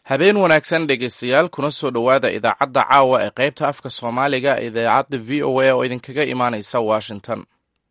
habeen wanaagsan dhegaystayaal kuna soo dhowaada idaacadda caawa ee qaybta afka soomaaliga idaacadda v o a oo idinkaga imaanaysa washington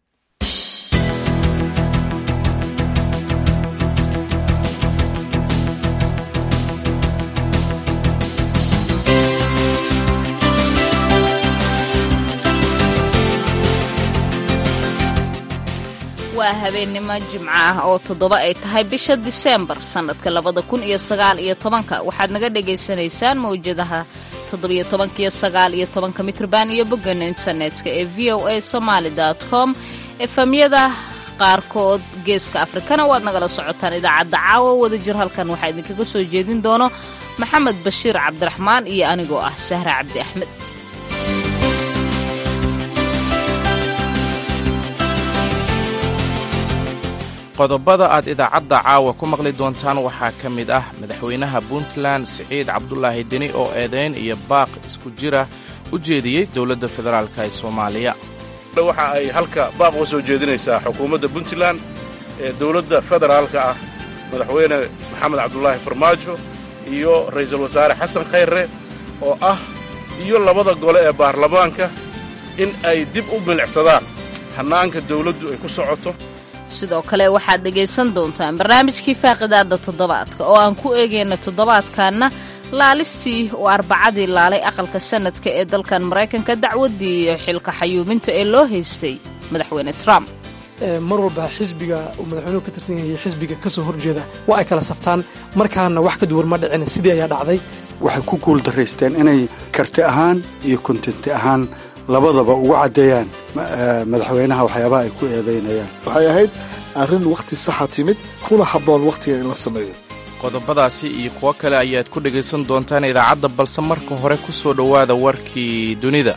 waa habeennimo jimco ah oo toddoba ay tahay bisha diseembar sannadka labada kun iyo sagaal iyo tobanka waxaad naga dhagaysanaysaan mawjadaha toddobiyo tobankiyo sagaal iyo tobanka mitrban iyo boggeena internetka ee v o a somaali dot com efamyada qaarkood geeska afrikana waad nagala socotaan idaacadda caawa wadajir halkan waxaa idinkaga soo jeedin doono maxamed bashiir cabdiraxmaan iyo anigoo ah sahra cabdi axmed qodobada aad idaacadda caawa ku maqli doontaan waxaa ka mid ah madaxweynaha puntland siciid cabdulaahi deni oo eedayn iyo baaq isku jira u jeediyey dowladda federaalka ee soomaaliya waxa ay halka baaq uga soo jeedinaysaa xukuumadda puntland ee dowladda federaalka ah madaxweyne maxamed cabdulaahi farmaajo iyo ra'iisul wasaare xasan khayre oo ah iyo labada gole ee baarlamaanka in ay dib u milicsadaan hannaanka dawladdu ay ku socoto sidoo kale waxaad dhegaysan doontaan barnaamijkii faaqidaadda toddobaadka oo aan ku eegayna toddobaadkanna laalistii oo arbacadii laalay aqalka sanadka ee dalkan maraykanka dacwaddii xilka xayuuminta ee loo haystay madaxweyne trump mar walba xisbiga uu madaxweynuhu ka tirsan yahay xisbiga ka soo horjeeda waa ay kala saftaan markaana wax ka duwan ma dhicin sidii ayaa dhacday waxay ku guul daraysteen inay karti ahaan iyo kontenti ahaan labadaba ugu caddeeyaan madaxweynaha waxyaabaha ay ku eedaynayaan waxay ahayd arrin wakhti saxa timid kuna habboon wakhtiga in la sameeyo qodobadaasi iyo kuwo kale ayaad ku dhegaysan doontaan idaacadda balse marka hore ku soo dhowaada warkii dunida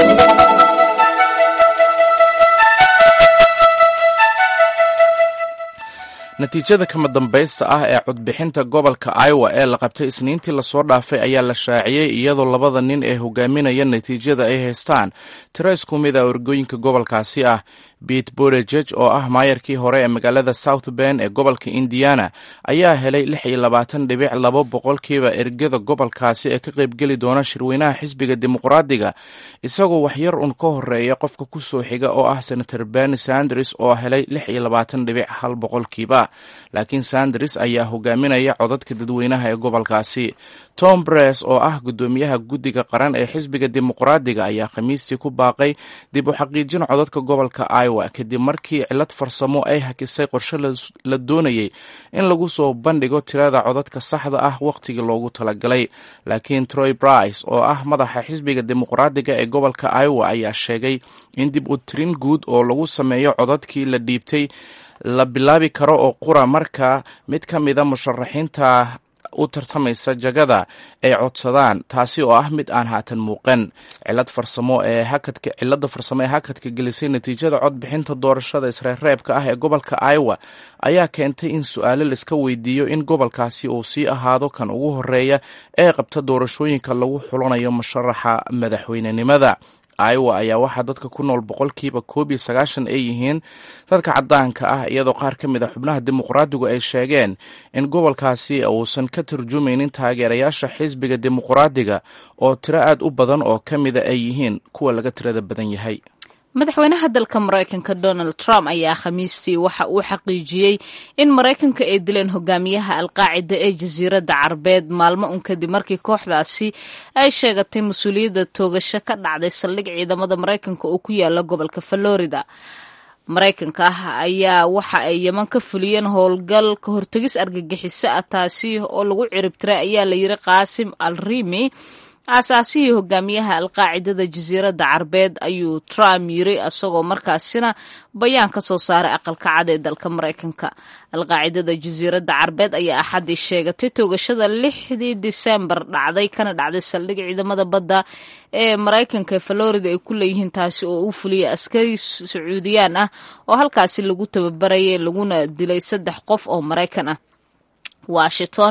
natiijada kama dambaysta ah ee codbixinta gobolka iowa ee la qabtay isniintii lasoo dhaafay ayaa la shaaciyey iyadoo labada nin ee hogaaminaya natiijada ay haystaan tiro isku mid a orgooyinka gobolkaasi ah bete bodegeg oo ah maayarkii hore ee magaalada south ben ee gobolka indiana ayaa helay lix iyo labaatan dhibic labo boqolkiiba ergada gobolkaasi ee ka qaybgeli doona shirweynaha xisbiga dimuqraadiga isagoo waxyar un ka horeeya qofka ku soo xiga oo ah senator berni sanders oo helay lix iyo labaatan dhibic hal boqolkiiba laakiin sanders ayaa hogaaminaya codadka dadweynaha ee gobolkaasi tom bres oo ah guddoomiyaha guddiga qaran ee xisbiga dimuqraadiga ayaa khamiistii ku baaqay dib u xaqiijin codadka gobolka iowa kadib markii cilad farsamo ay hakisay qorshe la doonayay in lagu soo bandhigo tirada codadka saxda ah wakhtigii loogu talagalay laakiin troy brice oo ah madaxa xisbiga dimuqraadiga ee gobolka iowa ayaa sheegay in dib u tirin guud oo lagu sameeyo codadkii la dhiibtay la bilaabi karo oo qura marka mid ka mida musharaxiinta u tartamaysa jagada ay codsadaan taasi oo ah mid aan haatan muuqan cilad farsamo ee hakadka cilada farsamo ee hakadka gelisay natiijada codbixinta doorashada isreerreebka ah ee gobolka iowa ayaa keentay in su-aalo laiska weydiiyo in gobolkaasi uu sii ahaado kan ugu horeeya ee qabta doorashooyinka lagu xulanayo musharaxa madaxweynenimada iowa ayaa waxaa dadka ku nool boqolkiiba koob iyo sagaashan ay yihiin dadka caddaanka ah iyadoo qaar ka mid a xubnaha dimuqraadigu ay sheegeen in gobolkaasi uusan ka turjumaynin taageerayaasha xisbiga dimuqraadiga oo tiro aad u badan oo ka mida ay yihiin kuwa laga tirada badan yahay madaxweynaha dalka maraykanka donald trump ayaa khamiistii waxa uu xaqiijiyey in maraykanka ay dileen hogaamiyaha alqaacida ee jasiiradda carbeed maalmo un kadib markii kooxdaasi ay sheegatay mas-uuliyadda toogasho ka dhacday saldhig ciidamada maraykanka oo ku yaala gobolka florida maraykanka ah ayaa waxa ay yeman ka fuliyeen howlgal ka hortegis argagixiso ah taasi oo lagu ciribtiray ayaa la yiri qaasim al rimi aasaasihii hogaamiyaha alqaacidada jasiiradda carbeed ayuu trump yiri isagoo markaasina bayaan ka soo saaray aqalka cad ee dalka maraykanka alqaacidada jasiiradda carbeed ayaa axaddii sheegatay toogashada lixdii disembar dhacday kana dhacday saldhig ciidamada badda ee maraykanka ee florida ay ku leeyihiin taasi oo uu fuliyay askari sacuudiyaan ah oo halkaasi lagu tababarayay laguna dilay saddex qof oo maraykan ah washington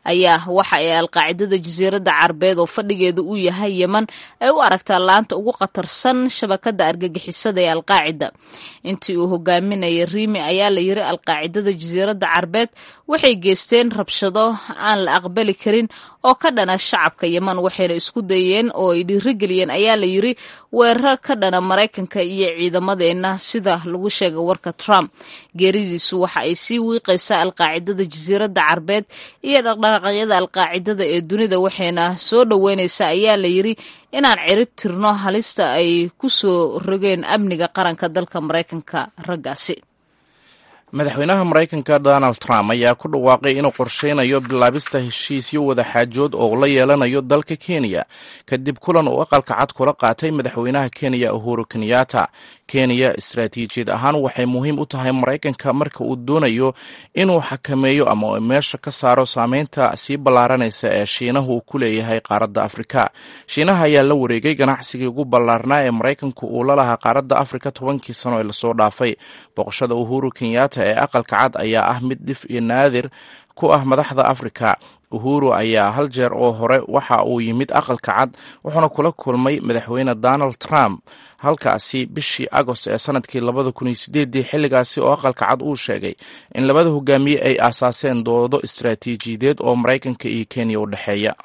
ayaa waxa ay alqaacidada jasiiradda carbeed oo fadhigeedu uu yahay yeman ay u aragtaa laanta ugu khatarsan shabakada argagixisada ee alqaacida intii uu hogaaminayay riimi ayaa la yiri alqaacidada jasiiradda carbeed waxay geysteen rabshado aan la aqbali karin oo ka dhana shacabka yeman waxayna isku dayeen oo ay dhiirigeliyeen ayaa la yiri weeraro ka dhana maraykanka iyo ciidamadeenna sida lagu sheegay warka trump geeridiisu waxa ay sii wiiqaysaa alqaacidada jasiiradda carbeed iyo dhaqdhaqaaqyada alqaacidada ee dunida waxayna soo dhoweynaysaa ayaa la yiri inaan cirib tirno halista ay ku soo rogeen amniga qaranka dalka maraykanka raggaasi madaxweynaha maraykanka donald trump ayaa ku dhawaaqay inuu qorsheynayo bilaabista heshiisyo wadaxaajood oo la yeelanayo dalka kenya kadib kulan uu aqalka cad kula qaatay madaxweynaha kenya uhuru kenyatta kenya istaraatiijiyad ahaan waxay muhiim u tahay maraykanka marka uu doonayo inuu xakameeyo ama meesha ka saaro saameynta sii ballaaranaysa ee shiinaha uu ku leeyahay qaaradda afrika shiinaha ayaa la wareegay ganacsigii ugu ballaarnaa ee maraykanku uu la lahaa qaaradda afrika tobankii sano ee lasoo dhaafay boqoshada uhuru kenyatta ee aqalka cad ayaa ah mid dhif iyo naadir ku ah madaxda afrika uhuru ayaa hal jeer oo hore waxa uu yimid aqalka cad wuxuuna kula kulmay madaxweyne donald trump halkaasi bishii agost ee sanadkii labada kun iyo sideedii xilligaasi oo aqalka cad uu sheegay in labada hogaamiye ay aasaaseen doodo istaraatiijiyadeed oo maraykanka iyo kenya u dhexeeya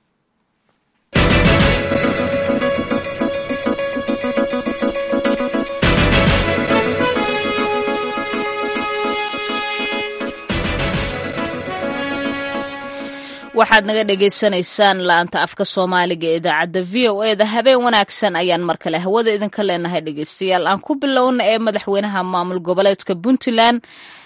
waxaad naga dhagaysanaysaan la-anta afka soomaaliga ee idaacadda v o e da habeen wanaagsan ayaan mar kale hawada idinka leenahay dhegeystayaal aan ku bilowna ee madaxweynaha maamul goboleedka puntland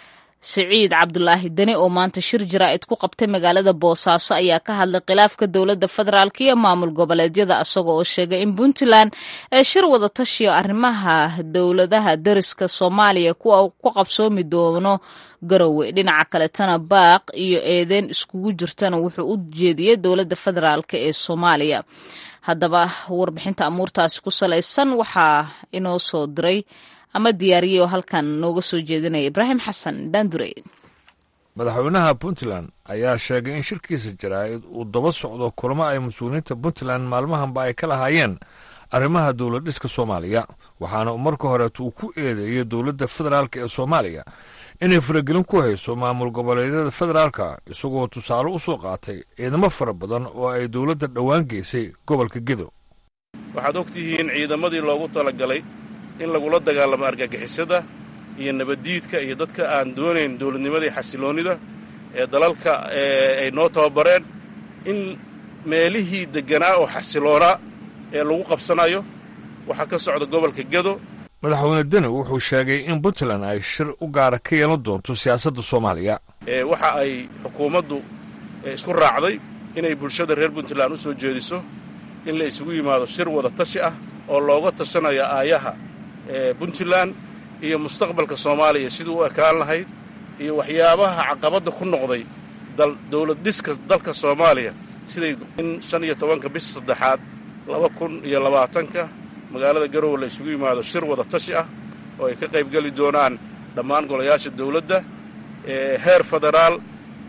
siciid cabdulaahi deni oo maanta shir jaraa'id ku qabtay magaalada boosaaso ayaa ka hadlay khilaafka dowladda federaalk iyo maamul goboleedyada isaga oo sheegay in puntland ee shir wada tashiyo arrimaha dowladaha dariska soomaaliya kuwa ku qabsoomi doono garowe dhinaca kaletana baaq iyo eedeyn iskugu jirtana wuxuu u jeediyey dowladda federaalk ee soomaaliya haddaba warbixinta amuurtaasi ku salaysan waxaa inoo soo diray ama diyaariyey oo halkan nooga soo jeedinaya ibraahim xasan daandure madaxweynaha puntland ayaa sheegay in shirkiisa jaraa'id uu daba socdo kulamo ay mas-uuliyiinta puntland maalmahanba ay ka lahaayeen arrimaha dowlad dhiska soomaaliya waxaana marka horeeta uu ku eedeeyey dowladda federaalk ee soomaaliya inay faragelin ku hayso maamul goboleedyada federaalka isagoo tusaale u soo qaatay ciidamo fara badan oo ay dowladda dhowaan geysay gobolka gedo waxaad og tihiin ciidamadii loogu talagalay in lagula dagaalamo argagixisada iyo nabaddiidka iyo dadka aan doonayn dowladnimadii xasiloonnida ee dalalka ay noo tababareen in meelihii degganaa oo xasiloonaa ee lagu qabsanayo waxaa ka socda gobolka gedo madaxweyne deni wuxuu sheegay in puntland ay shir u gaara ka yeelan doonto siyaasadda soomaaliya waxa ay xukuumaddu isku raacday inay bulshada reer puntland u soo jeediso in la isugu yimaado shir wada tashi ah oo looga tashanayo aayaha puntland iyo mustaqbalka soomaaliya sidii u ekaan lahayd iyo waxyaabaha caqabadda ku noqday dowlad dhiska dalka soomaaliya siday in shan iyo tobanka bisha saddexaad laba kun iyo labaatanka magaalada garowe la isugu yimaado shir wada tashi ah oo ay ka qaybgeli doonaan dhammaan golayaasha dowladda heer federaal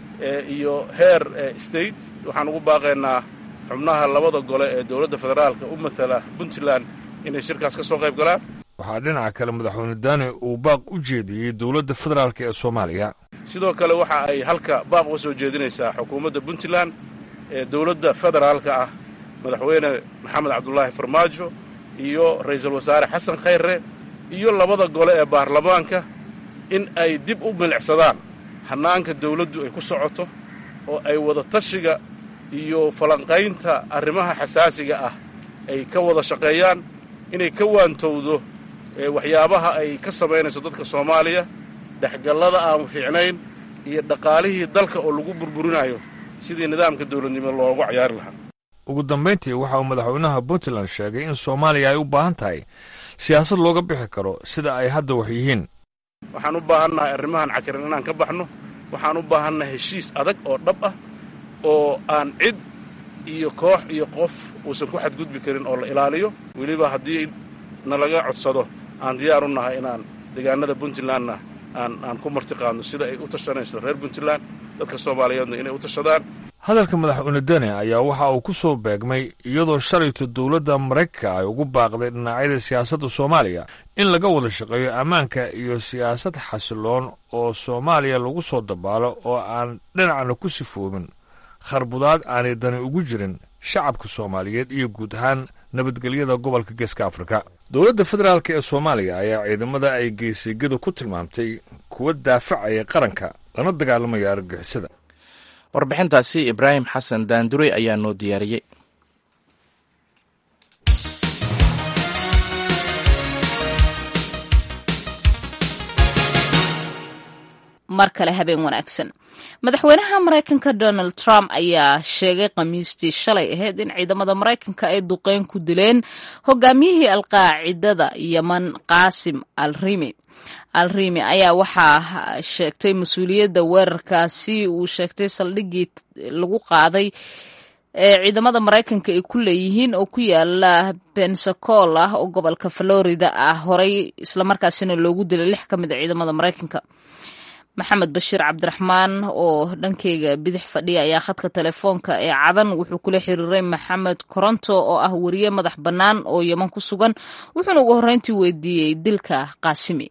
iyo heer state waxaan ugu baaqaynaa xubnaha labada gole ee dowladda federaalka u matala puntland inay shirkaas ka soo qayb galaan waxaa dhinaca kale madaxweyne daani uu baaq u jeediyey dowladda federaalk ee soomaaliya sidoo kale waxa ay halka baaq uga soo jeedinaysaa xukuumadda puntland ee dowladda federaalka ah madaxweyne maxamed cabdulaahi farmaajo iyo ra'iisul wasaare xasan khayre iyo labada gole ee baarlamaanka in ay dib u milicsadaan hannaanka dawladdu ay ku socoto oo ay wada tashiga iyo falanqaynta arrimaha xasaasiga ah ay ka wada shaqeeyaan inay ka waantowdo waxyaabaha ay ka samaynayso dadka soomaaliya dhexgallada aan fiicnayn iyo dhaqaalihii dalka oo lagu burburinayo sidii nidaamka dawladnimo loogu cayaari lahaa ugu dambayntii waxa uu madaxweynaha puntland sheegay in soomaaliya ay u baahan tahay siyaasad looga bixi karo sida ay hadda wax yihiin waxaan u baahannahay arrimahan cakiran inaan ka baxno waxaan u baahannahay heshiis adag oo dhab ah oo aan cid iyo koox iyo qof uusan ku xadgudbi karin oo la ilaaliyo weliba haddii nalaga codsado aan diyaar u nahay inaan deegaanada puntlandna aan aan ku martiqaadno sida ay u tashanayso reer puntland dadka soomaaliyeedna inay u tashadaan hadalka madaxweyne dene ayaa waxa uu ku soo beegmay iyadoo shalayto dowladda maraykanka ay ugu baaqday dhinacyada siyaasadda soomaaliya in laga wada shaqeeyo ammaanka iyo siyaasad xasiloon oo soomaaliya lagu soo dabaalo oo aan dhinacna ku sifoobin kharbudaad aanay dani ugu jirin shacabka soomaaliyeed iyo guud ahaan nabadgelyada gobolka geeska afrika dowladda federaalk ee soomaaliya ayaa ciidamada ay geesigada ku tilmaamtay kuwa daafacaya qaranka lana dagaalamaya argagixisada warbixintaasi ibraahim xasan daandurey ayaa noo diyaariyey mar kale habeen wanaagsan madaxweynaha maraykanka donald trump ayaa sheegay khamiistii shalay ahayd in ciidamada maraykanka ay duqeyn ku dileen hogaamiyihii alqaacidada yeman qaasim al rimi al rimi ayaa waxaa sheegtay mas-uuliyadda weerarkaasi uu sheegtay saldhiggii lagu qaaday ee ciidamada maraykanka ay ku leeyihiin oo ku yaala pensacola oo gobolka florida ah horey islamarkaasina loogu dilay lix ka mid a ciidamada maraykanka maxamed bashiir cabdiraxmaan oo dhankeyga bidix fadhiya ayaa khadka telefoonka ee cadan wuxuu kula xiriiray maxamed koronto oo ah wariye madax bannaan oo yeman ku sugan wuxuuna ugu horreyntii weydiiyey dilka qaasimi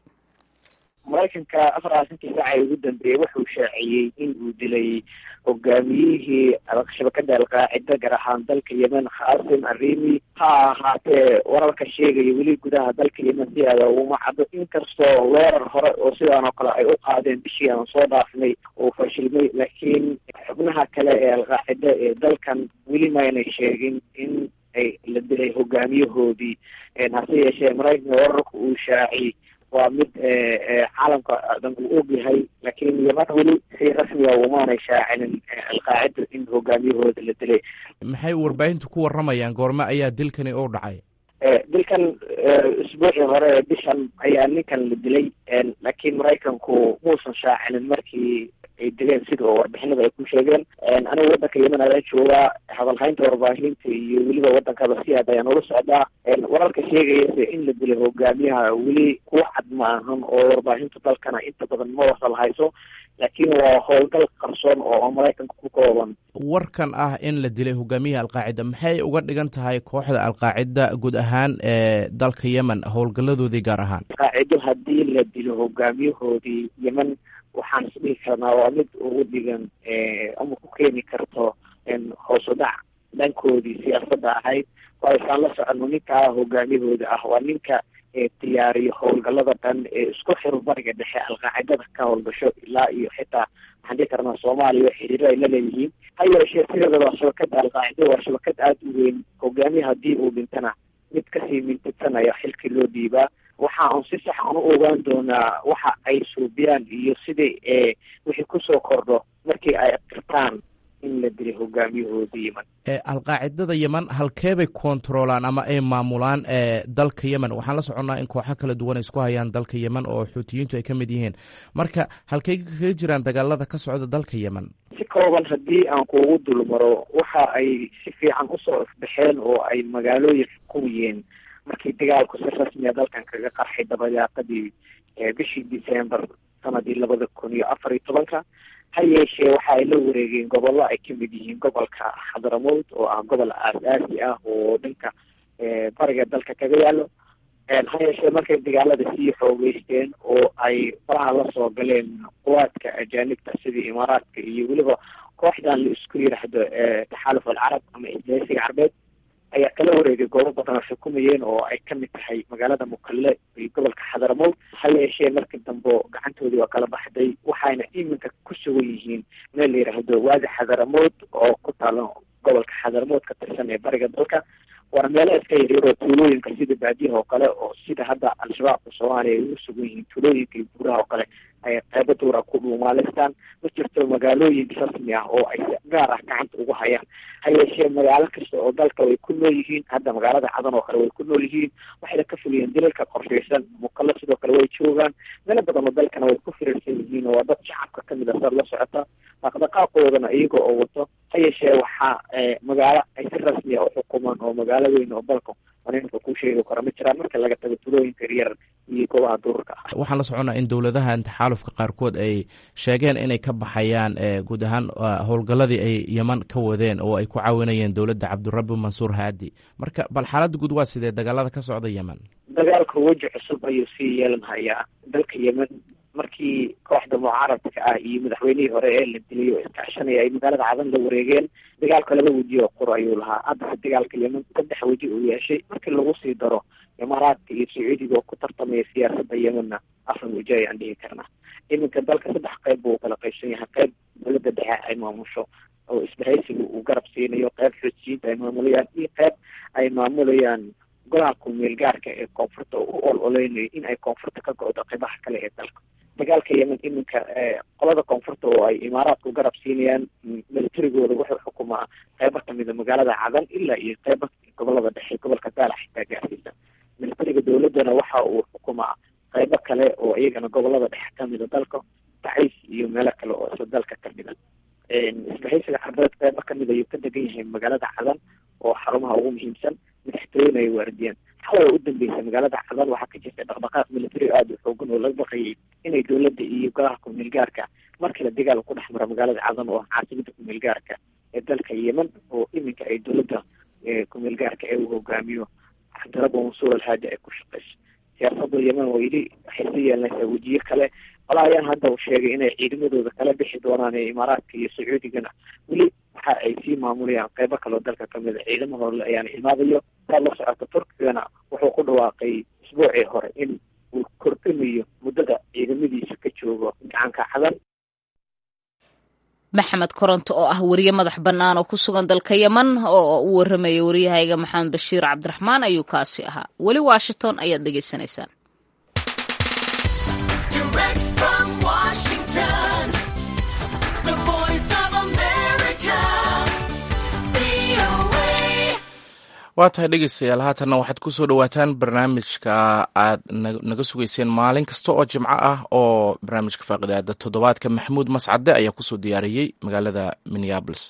maraykanka afar aasankii saaca ugu dambeeyey wuxuu shaaciyey in uu dilay hogaamiyihii shabakada alqaacida gaar ahaan dalka yemen khaasim arimi ha ahaatee wararka sheegaya weli gudaha dalka yemen si aada uma caddo inkastoo weerar hore oo sidaan oo kale ay u qaadeen bishii aan soo dhaafnay oo fashilmay laakiin xubnaha kale ee alqaacida ee dalkan weli maynay sheegin in ay la dilay hogaamiyahoodii hase yeeshee maraykanka wararka uu shaaciyey waa mid caalamka dhan uu og yahay laakiin yeman weli si rasmiga umaanay shaacinin alqaacida in hogaamiyahooda la dilay maxay warbaahintu ku warramayaan goorme ayaa dilkani u dhacay dilkan isbuucii hore ee bishan ayaa ninkan la dilay laakiin maraykanku muusan shaacinin markii ay dileen sida oo warbixinada ay ku sheegeen anigu waddanka yemen ayaa joogaa hadalhaynta warbaahinta iyo weliba waddankaba si aad ayaan ula socdaa wararka sheegayase in la dilay hogaamiyaha weli kuwa cad ma ahan oo warbaahinta dalkana inta badan ma wasal hayso laakiin waa howlgal qarsoon oo maraykanka ku kooban warkan ah in la dilay hogaamiyihii alqaacida maxay uga dhigan tahay kooxda alqaacida guud ahaan ee dalka yemen howlgalladoodii gaar ahaan alqaacido haddii la dilo hogaamiyahoodii yemen waxaan isdhihi karnaa waa mid ugu dhigan ama ku keeni karto hoos u dhac dhankoodii siyaasadda ahayd waaysaan la soconno ninkaa hogaamiyahooda ah waa ninka diyaariyo howlgallada dhan ee isku xiro bariga dhexe alqaacidada ka howlgasho ilaa iyo xitaa waxaan dhihi karnaa soomaaliya xiriiro ay la leeyihiin ha yeeshee sideedaba shabakada alqaacida waa shabakad aada u weyn hogaamiya haddii uu dhintana mid kasii mintidsanaya xilkii loo dhiibaa waxa un si sax aan u ogaan doonaa waxa ay suubiyaan iyo sidai wixii kusoo kordho markii ay qirtaan in la dilay hogaamiyahoodii yemen alqaacidada yemen halkeebay koontaroolaan ama ay maamulaan dalka yemen waxaan la soconnaa in kooxo kala duwan ay isku hayaan dalka yemen oo xuutiyiintu ay ka mid yihiin marka halkey kaga jiraan dagaalada ka socda dalka yemen si kooban haddii aan kuugu dulmaro waxa ay si fiican usoo ifbaxeen oo ay magaalooyin xukumiyeen markii dagaalku si rasmiya dalkan kaga qarxay dabayaaqadii bishii december sanadii labada kun iyo afar iyo tobanka ha yeeshee waxa ay la wareegeen gobollo ay kamid yihiin gobolka xadramowd oo ah gobol aas-aasi ah oo dhanka bariga dalka kaga yaalo ha yeeshee markay dagaalada sii xoogeysteen oo ay faraha lasoo galeen quwaadka ajaanibta sidii imaaraadka iyo weliba kooxdan la isku yiraahdo taxaaluf alcarab ama isbahaysiga carbeed ayaa kala wareegay goobo badan oo xukumayeen oo ay kamid tahay magaalada mukalle iyo gobolka xadramowd ha yeeshee markii dambe gacantoodii waa kala baxday waxayna iminka ku sugan yihiin meel la yidhaahdo waadi xadramowd oo ku taalo gobolka xadramowd ka tirsan ee bariga dalka waana meelo iska yaryaroo tuulooyinka sida baadiyaha oo kale oo sida hadda al-shabaabka soomaaliya ay ugu sugan yihiin tuulooyinka iyo buuraha oo kale ay qeybo duura ku dhuumaaleystaan ma jirto magaalooyin rasmi ah oo ay gaar ah gacanta ugu hayaan ha yeeshee magaalo kasta oo dalka way ku nool yihiin hadda magaalada cadan oo kale way ku nool yihiin waxayna ka fuliyeen dilalka qorshaysan muqalo sidoo kale way joogaan meelo badan oo dalkana way ku firirsan yihiin oo waa dad shacabka kamid a saad la socota dhaqdhaqaaqoodana iyaga oo wato ha yeeshee waxaa magaalo ay si rasmiya u xukumaan oo magaalo weyn oo dalka ninka kuu sheegi karo ma jiraan marka laga tago tulooyinka yaryar iyo goobaha duurka ah waxaan la soconnaa in dowladahan taxaalufka qaarkood ay sheegeen inay ka baxayaan guud ahaan howlgalladii ay yeman ka wadeen oo ay ku caawinayeen dowladda cabdirabi mansuur haadi marka bal xaaladda guud waa sidee dagaalada ka socda yemen dagaalka weji cusub ayuu sii yeelan hayaa dalka yemen markii kooxda mucaaradka ah iyo madaxweynihii hore ee la dilay oo iskaashanaya ay magaalada cadan la wareegeen dagaalka laba weji oo qur ayuu lahaa haddase dagaalka yemen saddex weji uu yeeshay markii lagu sii daro imaaraadka iyo sacuudiga oo ku tartamaya siyaasadda yemenna afar weji ayaan dhihi karnaa iminka dalka saddex qeyb buu kala qaybsan yahay qeyb dowladda dhexe ay maamusho oo isbahaysiga uu garab siinayo qeyb xujiyiinta ay maamulayaan iyo qeyb ay maamulayaan golaha kumeel gaarka ee koonfurta u ol oleynayo in ay koonfurta ka go-do qeybaha kale ee dalka dagaalka yemen iminka qolada koonfurta oo ay imaaraadku garab siinayaan militarigooda wuxuu xukumaa qeybo kamida magaalada cadan ilaa iyo qeyba gobolada dhexe gobolka daala xitaa gaarsiisa militariga dowladana waxa uu xukumaa qeybo kale oo iyagana gobolada dhexe kamida dalka tacays iyo meelo kale oo isla dalka kamida isbahaysiga carbeed qeybo kamid ayuu ka degan yahay magaalada cadan oo xarumaha ugu muhiimsan madaxtooyena ay waardiyaan xalay u dambeysay magaalada cadan waxaa ka jirta dhaqdhaqaaq militari aada u xoogan oo laga baqayay inay dowladda iyo golaha kumeel gaarka markale dagaal ku dhex mara magaalada cadan oo ah caasimada kumeel gaarka ee dalka yemen oo iminka ay dowladda kumeel gaarka ee uu hogaamiyo cabdirabo mansuur alhaadi ay ku shaqeyso siyaasada yemen oo yidhi waxay sii yeelanaysaa wejiye kale walaa ayaan hadda u sheegay inay ciidamadooda kala bixi doonaan ee imaaraadka iyo sacuudigana weli waxa ay sii maamulayaan qeybo kaleo dalka kamid a ciidamadooda ayaana imaadayo saa la socota turkigana wuxuu ku dhawaaqay isbuucii hore in uu kordhinayo muddada ciidamadiisa ka joogo gacanka cadan maxamed koronto oo ah wariye madax bannaan oo ku sugan dalka yemen oo u waramaya waryahayga maxamed bashiir cabdiraxmaan ayuu kaasi ahaa weli washington ayaad dhegaysanaysaan waa tahay dhegeystayaal haatanna waxaad ku soo dhowaataan barnaamijka aad naga sugayseen maalin kasta oo jimco ah oo barnaamijka faaqidaada toddobaadka maxamuud mascade ayaa kusoo diyaariyey magaalada minneabolis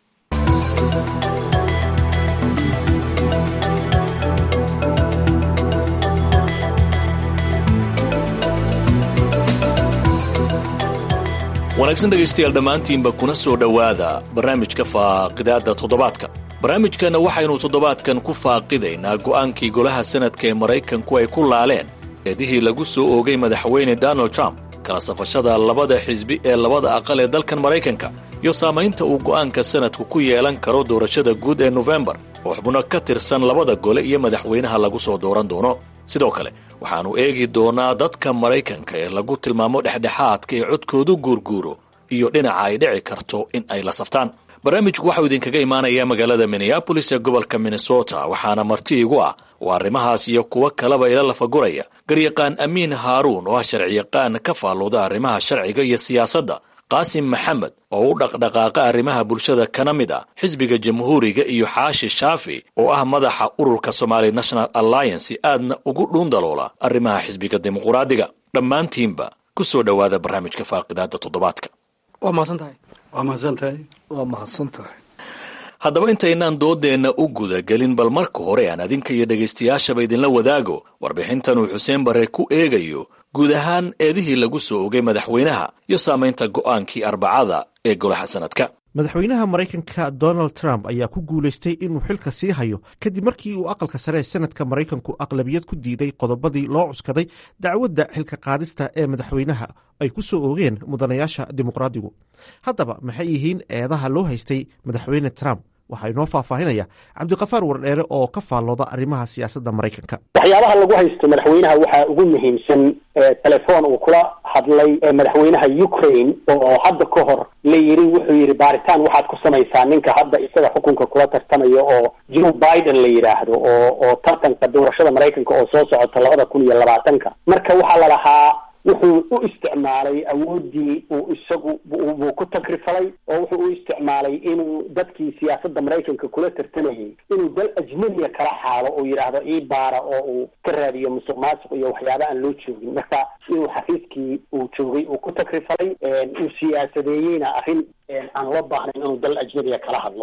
wanaagsan dhegaystayaal dhammaantiinba kuna soo dhowaada barnaamijka faaqidaadda toddobaadka barnaamijkanna waxaynu toddobaadkan ku faaqidaynaa go'aankii golaha sanadka ee maraykanku ay ku laaleen eedihii lagu soo oogay madaxweyne donald trump kala safashada labada xisbi ee labada aqal ee dalkan maraykanka iyo saamaynta uu go'aanka sanadku ku yeelan karo doorashada guud ee nofembar oo xubno ka tirsan labada gole iyo madaxweynaha lagu soo dooran doono sidoo kale waxaannu eegi doonaa dadka maraykanka ee lagu tilmaamo dhexdhexaadka ee codkoodu guurguuro iyo dhinaca ay dhici karto in ay la saftaan barnaamijku waxau idinkaga imaanayaa magaalada minneabolis ee gobolka minnesota waxaana marti igu ah oo arrimahaas iyo kuwo kaleba ila lafaguraya garyaqaan amiin haaruun oo ah sharciyaqaan ka faallooda arrimaha sharciga iyo siyaasadda qaasim maxamed oo u dhaqdhaqaaqa arrimaha bulshada kana mid ah xisbiga jamhuuriga iyo xaashi shaafi oo ah madaxa ururka somali national alliance aadna ugu dhuundaloola arrimaha xisbiga dimuquraadiga dhammaantiinba ku soo dhowaada barnaamijka faaqidaada toddobaadka waa mahadsan tahay waa mahadsan tahay waa mahadsan tahay haddaba intaynaan doodeenna u gudagelin bal marka hore aan adinka iyo dhegaystayaashaba idinla wadaago warbixintan uu xuseen barre ku eegayo guud ahaan eedihii lagu soo ogay madaxweynaha iyo saamaynta go'aankii arbacada ee golaha sanadka madaxweynaha maraykanka donald trump ayaa ku guulaystay inuu xilka sii hayo kadib markii uu aqalka sare ee sanadka maraykanku aqlabiyad ku diiday qodobadii loo cuskaday dacwadda xilka qaadista ee madaxweynaha ay ku soo oogeen mudanayaasha dimuqraadigu haddaba maxay yihiin eedaha loo haystay madaxweyne trump waxaa inoo faahfaahinaya cabdiqafaar wardheere oo ka faallooda arrimaha siyaasadda maraykanka waxyaabaha lagu haysto madaxweynaha waxaa ugu muhiimsan telefoon uu kula hadlay madaxweynaha ukraine oo hadda ka hor la yiri wuxuu yidhi baaritaan waxaad ku samaysaa ninka hadda isaga xukunka kula tartamaya oo joe biden la yidhaahdo oo oo tartanka doorashada maraykanka oo soo socota labada kun iyo labaatanka marka waxaa la lahaa wuxuu u isticmaalay awooddii uu isagu buu ku takrifalay oo wuxuu u isticmaalay inuu dadkii siyaasadda maraykanka kula tartamayay inuu dal ajnabiya kala xaalo oo yidhaahdo ii baara oo uu ka raadiyo musuq maasuq iyo waxyaaba aan loo joogin marka inuu xafiiskii uu joogay uu ku takrifalay uu siyaasadeeyeyna arrin aan loo baahnayn inuu dal ajnabiya kala hadlo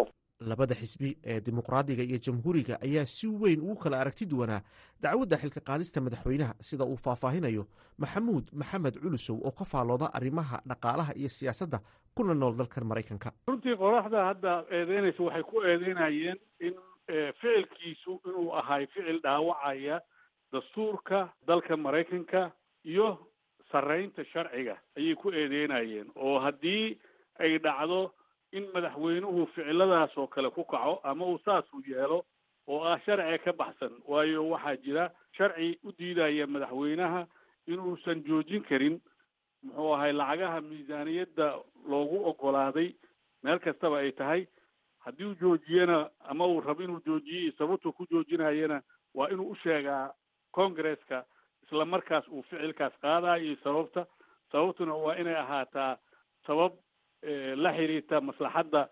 labada xisbi ee dimuqraadiga iyo jamhuuriga ayaa si weyn ugu kala aragti duwanaa dacwadda xilka qaadista madaxweynaha sida uu faahfaahinayo maxamuud maxamed culusow oo ka faalooda arrimaha dhaqaalaha iyo siyaasadda kuna nool dalkan maraykanka runtii qoraxda hadda eedeynaysa waxay ku eedeynayeen in ficilkiisu inuu ahay ficil dhaawacaya dastuurka dalka maraykanka iyo sarreynta sharciga ayay ku eedeynayeen oo haddii ay dhacdo in madaxweynuhu ficiladaas oo kale ku kaco ama uu saasuu yeelo oo ah sharciga ka baxsan waayo waxaa jira sharci u diidaya madaxweynaha inuusan joojin karin muxuu ahay lacagaha miisaaniyadda loogu ogolaaday meel kastaba ay tahay haddii uu joojiyana ama uu rabo inuu joojiyo sababtuu ku joojinayana waa inuu u sheegaa congresska isla markaas uu ficilkaas qaadayo iyo sababta sababtuna waa inay ahaataa sabab la xiriirta maslaxadda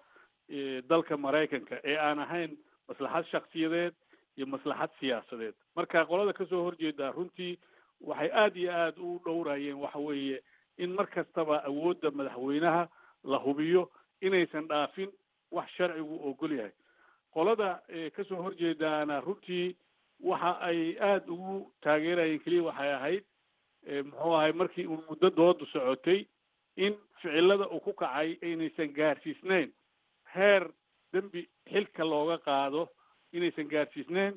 dalka maraykanka ee aan ahayn maslaxad shaksiyadeed iyo maslaxad siyaasadeed marka qolada kasoo horjeeda runtii waxay aada iyo aada u dhowrayeen waxa weeye in mar kastaba awoodda madaxweynaha la hubiyo inaysan dhaafin wax sharcigu ogol yahay qolada kasoo horjeedaana runtii waxa ay aada ugu taageerayeen keliya waxay ahayd muxuu ahay markii uu muddo doodu socotay in ficilada uu ku kacay aynaysan gaarsiisneyn heer dembi xilka looga qaado inaysan gaarsiisneyn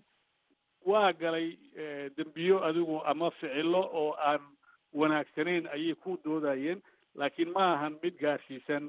waa galay dembiyo adigu ama ficilo oo aan wanaagsanayn ayay ku doodayeen laakiin ma ahan mid gaarsiisan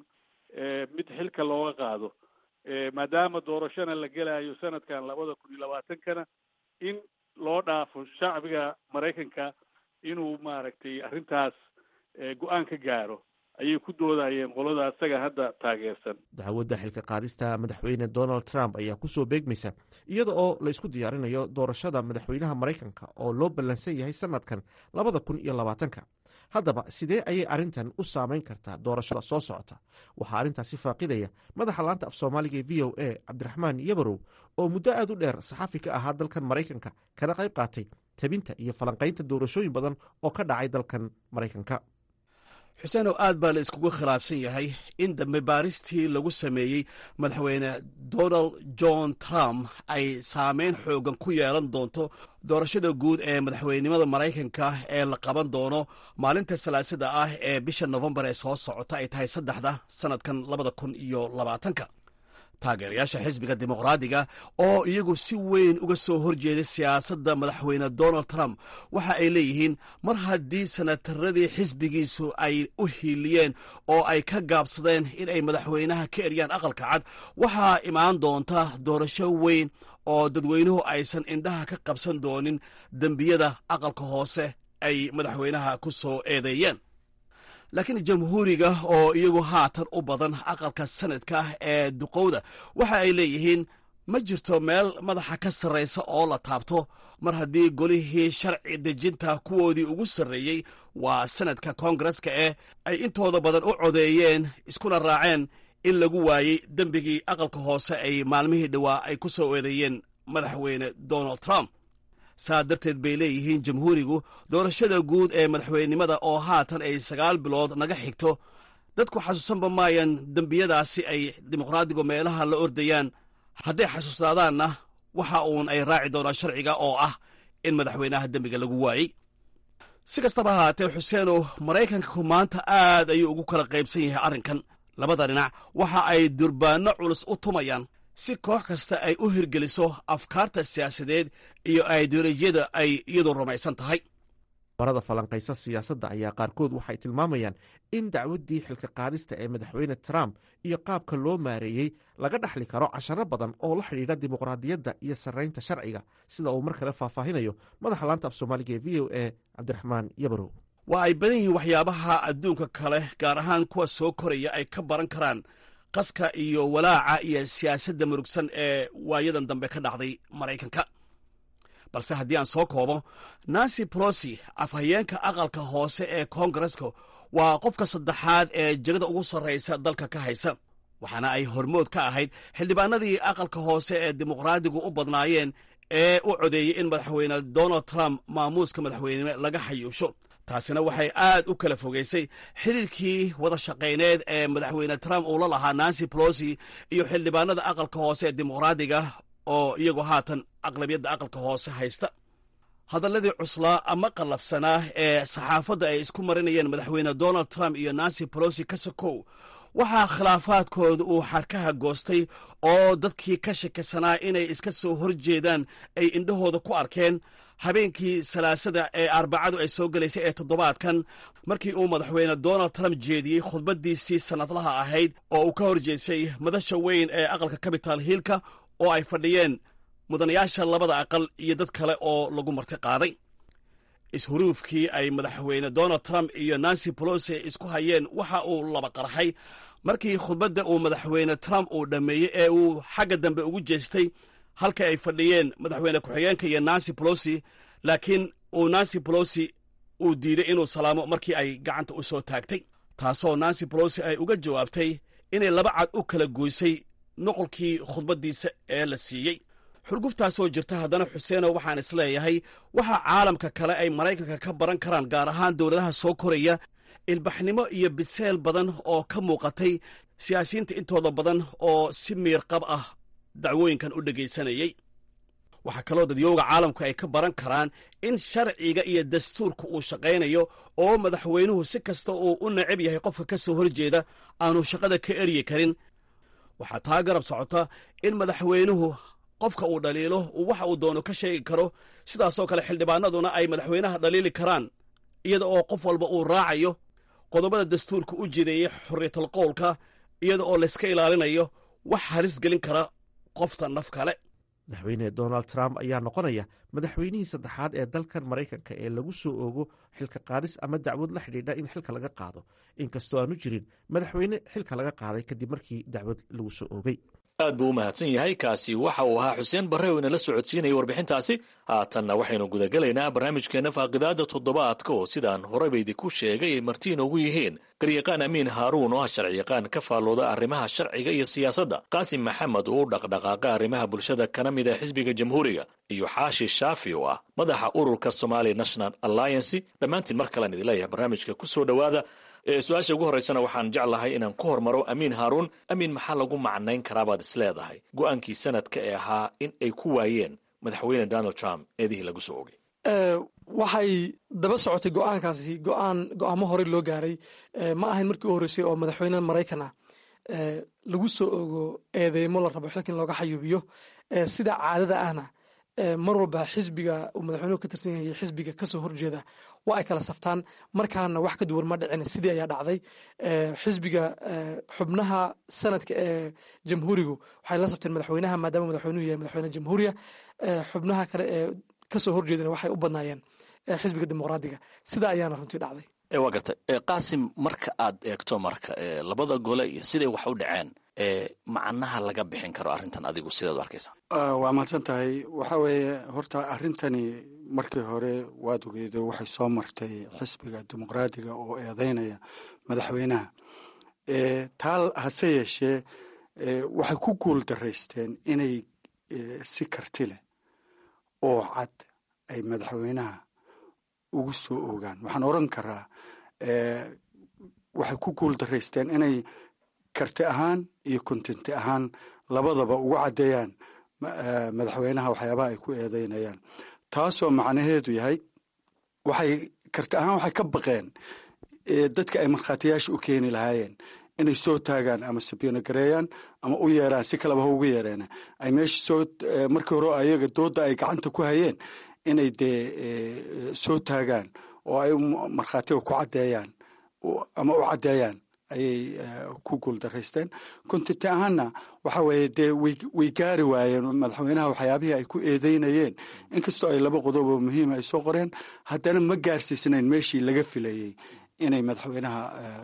mid xilka looga qaado maadaama doorashona la gelayo sanadkan labada kun iyo labaatankana in loo dhaafo shacbiga maraykanka inuu maaragtay arrintaas go-aan ka gaaro ayay ku doodayeen qolada isaga hadda taageersan dacwadda xilka qaadista madaxweyne donald trump ayaa kusoo beegmaysa iyada oo la isku diyaarinayo doorashada madaxweynaha maraykanka oo loo ballansan yahay sanadkan labada kun iyo labaatanka haddaba sidee ayay arrintan u saameyn kartaa doorashada soo socota waxaa arrintaasi faaqidaya madaxa laanta af soomaaliga ee v o a cabdiraxmaan yabarow oo muddo aad u dheer saxafi ka ahaa dalkan maraykanka kana qayb qaatay tabinta iyo falanqaynta doorashooyin badan oo ka dhacay dalkan maraykanka xuseenow aad baa la iskugu khilaafsan yahay in dambe baaristii lagu sameeyey madaxweyne donald john trump ay saameyn xoogan ku yeelan doonto doorashada guud ee madaxweynenimada maraykanka ee la qaban doono maalinta salaasada ah ee bisha nofembar ee soo socota ay tahay saddexda sanadkan labada kun iyo labaatanka taageerayaasha xisbiga dimuqraadiga oo iyagu si weyn uga soo horjeeday siyaasadda madaxweyne donald trump waxa ay leeyihiin mar haddii sanataradii xisbigiisu ay u hiiliyeen oo ay ka gaabsadeen in ay madaxweynaha ka eryaan aqalka cad waxaa imaan doonta doorasho weyn oo dadweynuhu aysan indhaha ka qabsan doonin dembiyada aqalka hoose ay madaxweynaha ku soo eedeeyeen laakiin jamhuuriga oo iyagu haatan u badan aqalka sanadka ee duqowda waxa ay leeyihiin ma jirto meel madaxa ka sarraysa oo la taabto mar haddii golihii sharci dejinta kuwoodii ugu sarreeyey waa sanadka koongareska eh ay intooda badan u codeeyeen iskuna raaceen in lagu waayey dembigii aqalka hoose ay maalmihii dhowaa ay ku soo eedeeyeen madaxweyne donald trump saa darteed bay leeyihiin jamhuurigu doorashada guud ee madaxweynenimada oo haatan ay sagaal bilood naga xigto dadku xasuusanba maayaan dembiyadaasi ay dimuqraadigu meelaha la ordayaan hadday xasuusnaadaanna waxa uun ay raaci doonaan sharciga oo ah in madaxweynaha dembiga lagu waayey si kastaba ahaatee xuseenow maraykanku maanta aad ayuu ugu kala qaybsan yahay arrinkan labada dhinac waxa ay durbaanno culus u tumayaan si koox kasta ay u hirgeliso afkaarta siyaasadeed iyo ideolojiyada ay iyadu rumaysan tahay barada falanqaysa siyaasadda ayaa qaarkood waxay tilmaamayaan in dacwaddii xilka qaadista ee madaxweyne trump iyo qaabka loo maareeyey laga dhaxli karo casharo badan oo la xidhiidha dimuqraadiyadda iyo sarraynta sharciga sida uu mar kale faahfaahinayo madaxa laanta af soomaaliga ee v o a cabdiraxmaan yabarow waa ay badan yihiin waxyaabaha adduunka kale gaar ahaan kuwa soo koraya ay ka baran karaan qaska iyo walaaca iyo siyaasadda murugsan ee waayadan dambe ka dhacday maraykanka balse haddii aan soo koobo nancy brosi afhayeenka aqalka hoose ee koongareska waa qofka saddexaad ee jegada ugu sarraysa dalka ka haysa waxaana ay hormood ka ahayd xildhibaanadii aqalka hoose ee dimuqraadigu u badnaayeen ee u codeeyey in madaxweyne donald trump maamuuska madaxweynenimo laga xayuusho taasina waxay aad u kala fogeysay xiriirkii wada shaqayneed ee madaxweyne trump uu la lahaa nancy polosi iyo xildhibaanada aqalka hoose ee dimuqraadiga oo iyagu haatan aqlabiyadda aqalka hoose haysta hadalladii cuslaa ama qallafsanaa ee saxaafadda ay isku marinayeen madaxweyne donald trump iyo nancy polosi ka sokow waxaa khilaafaadkooda uu xarkaha goostay oo dadkii ka shakisanaa inay iska soo hor jeedaan ay indhahooda ku arkeen habeenkii salaasada ee arbacadu ay soo gelaysay ee toddobaadkan markii uu madaxweyne donald trump jeediyey khudbaddiisii sannadlaha ahayd oo uu ka hor jeedsay madasha weyn ee aqalka capital hiilka oo ay fadhiyeen mudanayaasha labada aqal iyo dad kale oo lagu marti qaaday ishuruufkii ay madaxweyne donald trump iyo nancy polosi isku hayeen waxa uu laba qarxay markii khudbadda uu madaxweyne trump uu dhammeeyey ee uu xagga dambe ugu jeestay halka ay fadhiyeen madaxweyne ku-xigeenka iyo nancy polosi laakiin uu nancy polosi uu diiday inuu salaamo markii ay gacanta u soo taagtay taasoo nancy polosi ay uga jawaabtay inay laba cad u kala goysay noqolkii khudbaddiisa ee la siiyey xurguftaasoo jirta haddana xuseeno waxaan isleeyahay waxa caalamka kale ay maraykanka ka baran karaan gaar ahaan dowladaha soo koraya ilbaxnimo iyo biseel badan oo ka muuqatay siyaasiyiinta intooda badan oo si miirqab ah dacwooyinkan u dhegaysanayey waxaa kaloo dadyooga caalamku ay ka baran karaan in sharciga iyo dastuurka uu shaqaynayo oo madaxweynuhu si kasta uu u necab yahay qofka ka soo horjeeda aanu shaqada ka eryi karin waxaa taa garab socota in madaxweynuhu qofka uu dhaliilo uu waxa uu doono ka sheegi karo sidaasoo kale xildhibaanaduna ay madaxweynaha dhaliili karaan iyada oo qof walba uu raacayo qodobada dastuurka u jideeyey xorriyatal qowlka iyada oo layska ilaalinayo wax halis gelin kara qofta naf kale madaxweyne donald trump ayaa noqonaya madaxweynihii saddexaad ee dalkan maraykanka ee lagu soo oogo xilka qaadis ama dacwad la xidhiidha in xilka laga qaado inkastoo aanu jirin madaxweyne xilka laga qaaday kadib markii dacwad lagu soo oogay aad buu u mahadsan yahay kaasi waxa uu ahaa xuseen barre oo inala socodsiinayay warbixintaasi haatanna waxaynu gudagelaynaa barnaamijkeenna faaqidaada toddobaadka oo sidaan horeyba idinku sheegay ay marti inoogu yihiin garyaqaan amiin haaruun oo ah sharciyaqaan ka faallooda arrimaha sharciga iyo siyaasadda qaasim maxamed oo u dhaqdhaqaaqa arrimaha bulshada kana mid ah xisbiga jamhuuriga iyo xaashi shaafi oo ah madaxa ururka somali national alliancy dhammaantiin mar kalean idin leeyahay barnaamijka ku soo dhowaada su-aasha ugu horreysana waxaan jeclahay inaan ku hormaro amiin haaruun amiin maxaa lagu macnayn karaabaad is leedahay go-aankii sanadka ee ahaa in ay ku waayeen madaxweyne donald trump eedihii lagu soo ogay waxay daba socotay go-aankaasi go-aan go-aamo horey loo gaaray ma ahayn markii u horreysay oo madaxweyne maraykan ah lagu soo ogo eedeymo la rabo xilka in looga xayuubiyo sida caadada ahna mar walba xisbiga uu madaxweynuhu ka tirsan yahay xisbiga kasoo horjeeda waa ay kala saftaan markaana wax ka duwan ma dhicin sidii ayaa dhacday xisbiga xubnaha sanadka ee jamhuurigu waxay la safteen madaxweynaha maadaama madaxweynuhu yahay madaxweyne jamhuuriya xubnaha kale ee kasoo horjeedana waxay u badnaayeen xisbiga dimuqraadiga sidaa ayaana runtii dhacday waa gartay qaasim marka aad eegto marka labada gole iyo siday wax u dhaceen macnaha laga bixin karo arrintan adigu sidaad u arkaysaa waa mahadsan tahay waxa weeye horta arrintani markii hore waad ogeydo waxay soo martay xisbiga dimuqraadiga oo eedeynaya madaxweynaha taa hase yeeshee waxay ku guul daraysteen inay si karti leh oo cad ay madaxweynaha ugu soo ogaan waxaan oran karaa waxay ku guul daraysteen inay karti ahaan iyo kontinti ahaan labadaba ugu caddeeyaan madaxweynaha waxyaabaha ay ku eedeynayaan taasoo macnaheedu yahay waxay karti ahaan waxay ka baqeen dadka ay markhaatiyaasha u keeni lahaayeen inay soo taagaan ama sabiino gareeyaan ama u yeeraan si kaleba ha ugu yeereen ay meesha soo markii hore ayaga dooda ay gacanta ku hayeen inay dee soo taagaan oo ay markhaatiga ku caddeeyaan ama u caddeeyaan ayay ku guuldaraysteen kontinti ahaanna waxa weeye dee way gaari waayeen madaxweynaha waxyaabihii ay ku eedeynayeen inkastoo ay laba qodob oo muhiima ay soo qoreen haddana ma gaarsiisnayn meeshii laga filayey inay madaxweynaha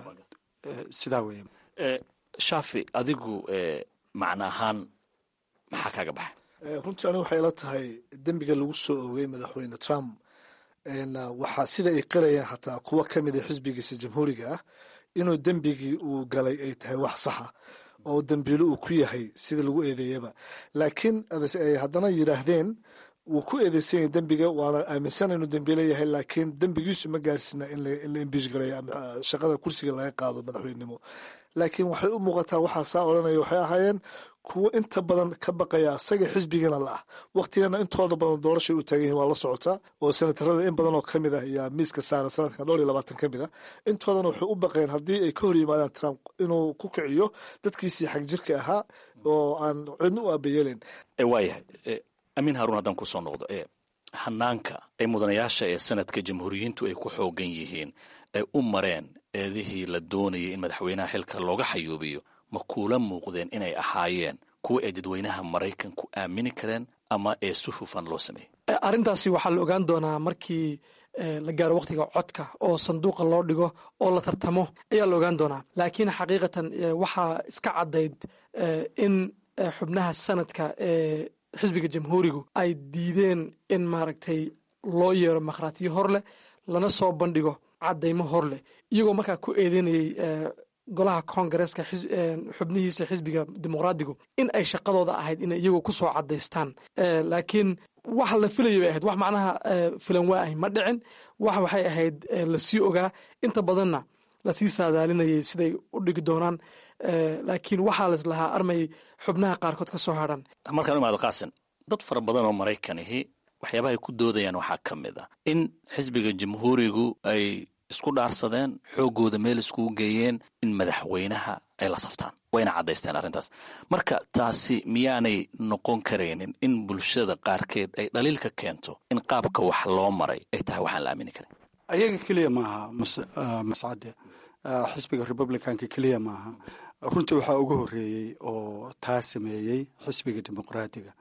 sidaa weeye shaafi adigu macno ahaan maxaa kaaga baxay runtii aniga waxay ila tahay dembiga lagu soo oogay madaxweyne trump waxaa sida ay qirayaan xataa kuwo ka mid a xisbigiisa jamhuuriga ah inuu dembigii uu galay ay tahay wax saxa oo dembiilo uu ku yahay sida lagu eedeeyaba laakiin ay haddana yidhaahdeen wuu ku eedeysan yahay dembiga waana aaminsana inuu dembi leeyahay laakiin dembigiisu ma gaarsina in la imbiish gareeyo ama shaqada kursiga laga qaado madaxweynenimo laakiin waxay u muuqataa waxaa saa odhanaya waxay ahaayeen kuwo inta badan ka baqaya asaga xisbigana la ah waktigana intooda badan doorashay u taagan yihin waa la socotaa oo senatarada in badan oo ka mid ah ayaa miiska saara sanadkan dhowr iyo labaatan ka mid ah intoodana waxay u baqeen haddii ay ka hor yimaadaan trump inuu ku kiciyo dadkiisii xag jirka ahaa oo aan cidna u aabayeelin waayahay amiin haruun haddaan kusoo noqdo e hanaanka ee mudanayaasha ee sanadka jamhuuriyiintu ay ku xoogan yihiin ay u mareen eedihii la doonayay in madaxweynaha xilka looga xayuubiyo ma kuula muuqdeen inay ahaayeen kuwa ay dadweynaha maraykanku aamini kareen ama ee si hufan loo sameeyey arrintaasi waxaa la ogaan doonaa markii la gaaro wakhtiga codka oo sanduuqa loo dhigo oo la tartamo ayaa la ogaan doonaa laakiin xaqiiqatan waxaa iska caddayd in xubnaha sanadka ee xisbiga jamhuurigu ay diideen in maaragtay loo yeero makhraatiyo hor leh lana soo bandhigo caddaymo hor leh iyagoo markaa ku eedeynayay golaha koongareeska xubnihiisa xisbiga dimuqraadigu in ay shaqadooda ahayd inay iyagoo ku soo caddaystaan laakiin wax la filayay bay ahayd wax macnaha filan waa ahy ma dhicin wax waxay ahayd lasii ogaa inta badanna lasii saadaalinayay siday u dhigi doonaan laakiin waxaa las lahaa armay xubnaha qaarkood ka soo hadhan markaan imaado qaasin dad fara badan oo maraykanihi waxyaabaha ay ku doodayaan waxaa ka mid ah in xisbiga jamhuurigu ay isku dhaarsadeen xooggooda meel iskugu geeyeen in madaxweynaha ay la saftaan wayna caddaysteen arrintaas marka taasi miyaanay noqon karaynin in bulshada qaarkeed ay dhaliilka keento in qaabka wax loo maray ay tahay waxaan la aamini karin ayaga keliya maaha mascade xisbiga republicanka keliya maaha runtii waxaa ugu horeeyey oo taa sameeyey xisbiga dimuqraadiga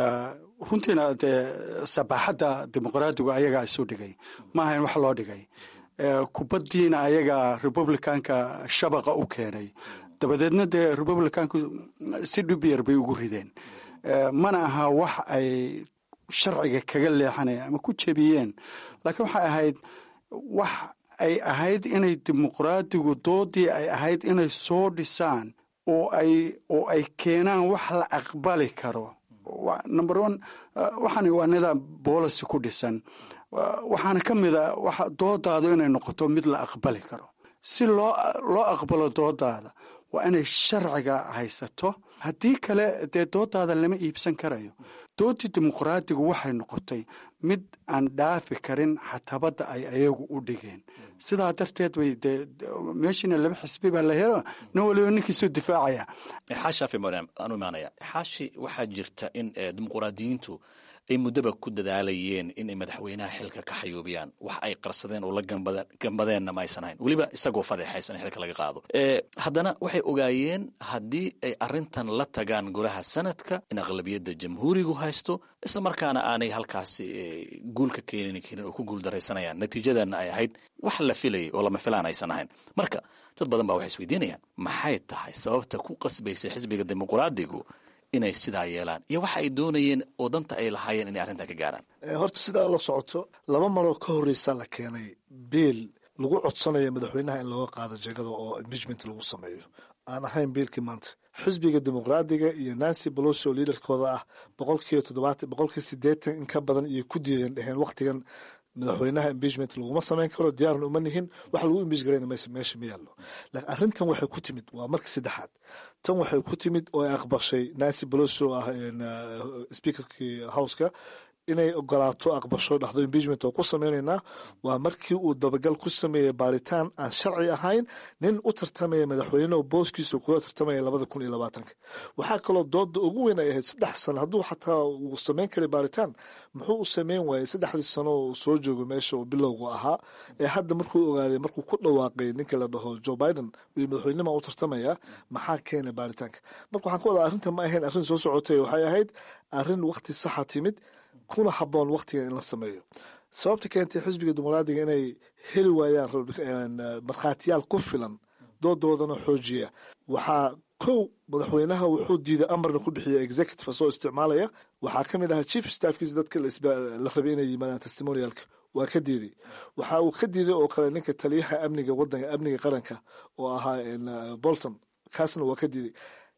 runtiina dee sabaaxadda dimuqraadigu ayagaa isu dhigay maaha in wax loo dhigay kubaddiina ayagaa republicanka shabaqa u keenay dabadeedna dee republicanku si dhib yar bay ugu rideen mana aha wax ay sharciga kaga leexaneen ama ku jebiyeen laakiin waxay ahayd wax ay ahayd inay dimuqraadigu doodii ay ahayd inay soo dhisaan oo ay oo ay keenaan wax la aqbali karo number one waxaan waa nidaam boolicy ku dhisan waxaana ka mid a waxa doodaadu inay noqoto mid la aqbali karo si loo loo aqbalo doodaada waa inay sharciga haysato haddii kale dee doodaada lama iibsan karayo doodii dimuqraadigu waxay noqotay mid aan dhaafi karin xatabadda ay ayagu u dhigeen sidaa darteed bay dee meeshiina laba xisbi baa la helo nin waliba ninkiisuu difaacaya xaashi aanu imaanaya xaashi waxaa jirta in dimuqraadiyiintu ay muddaba ku dadaalayeen inay madaxweynaha xilka ka xayuubiyaan wax ay qarsadeen oo la gambadeenna ma aysan hayn weliba isagoo fadeexaysan xilka laga qaado haddana waxay ogaayeen haddii ay arrintan la tagaan golaha sanadka in aqlabiyadda jamhuurigu haysto isla markaana aanay halkaasi guulka keenin karin oo ku guuldaraysanayaan natiijadana ay ahayd wax la filayay oo lama filaan aysan ahayn marka dad badan baa waxay isweydiinayaan maxay tahay sababta ku qasbaysa xisbiga dimuqraadigu inay sidaa yeelaan iyo waxa ay doonayeen oo danta ay lahaayeen inay arrintan ka gaaraan horta sidaa la socoto laba maroo ka horreysa la keenay biil lagu codsanayo madaxweynaha in looga qaado jegada oo impeachment lagu sameeyo aan ahayn biilkii maanta xisbiga dimuqraadiga iyo nancy bolosi oo liidarkooda ah boqolkiiba toddobaatan boqolkiiba siddeetan in ka badan iyo ku diideen dheheen wakhtigan madaxweynaha impeachment laguma samayn karo diyaaran uma nihin wax lagu imbiich garayna mayse meesha ma yaallo laakiin arrintan waxay ku timid waa marka saddexaad tan waxay ku timid oo ay aqbashay nancy bolosi oo ah speakerkii houseka inay ogolaato aqbasho dhahdo impeachment oo ku sameynaynaa waa markii uu dabagal ku sameeyey baaritaan aan sharci ahayn nin u tartamaya madaxweyne oo booskiisa kula tartamaya labada kun iyo labaatanka waxaa kaloo dooda ugu weyn ay ahayd saddex sano hadduu xataa uu sameyn karay baaritaan muxuu u sameyn waayey saddexdii sano uu soo joogo meesha oo bilowgu ahaa ee hadda markuu ogaaday markuu ku dhawaaqay ninka la dhaho joe biden iyo madaxweynima u tartamaya maxaa keenay baaritaanka marka waxaan ka wadaa arrinta ma ahayn arrin soo socotay waxay ahayd arrin waqti saxa timid kuna haboon wakhtigan in la sameeyo sababta keentay xisbiga dimuqraadiga inay heli waayaan markhaatiyaal ku filan doodoodana xoojiya waxaa kow madaxweynaha wuxuu diiday amarna ku bixiya executive soo isticmaalaya waxaa ka mid ahaa chief staffkiisa dadka la rabay inay yimaadaan testimonialka waa ka diiday waxa uu ka diiday oo kale ninka taliyaha amniga wadanka amniga qaranka oo ahaa bolton kaasna waa ka diiday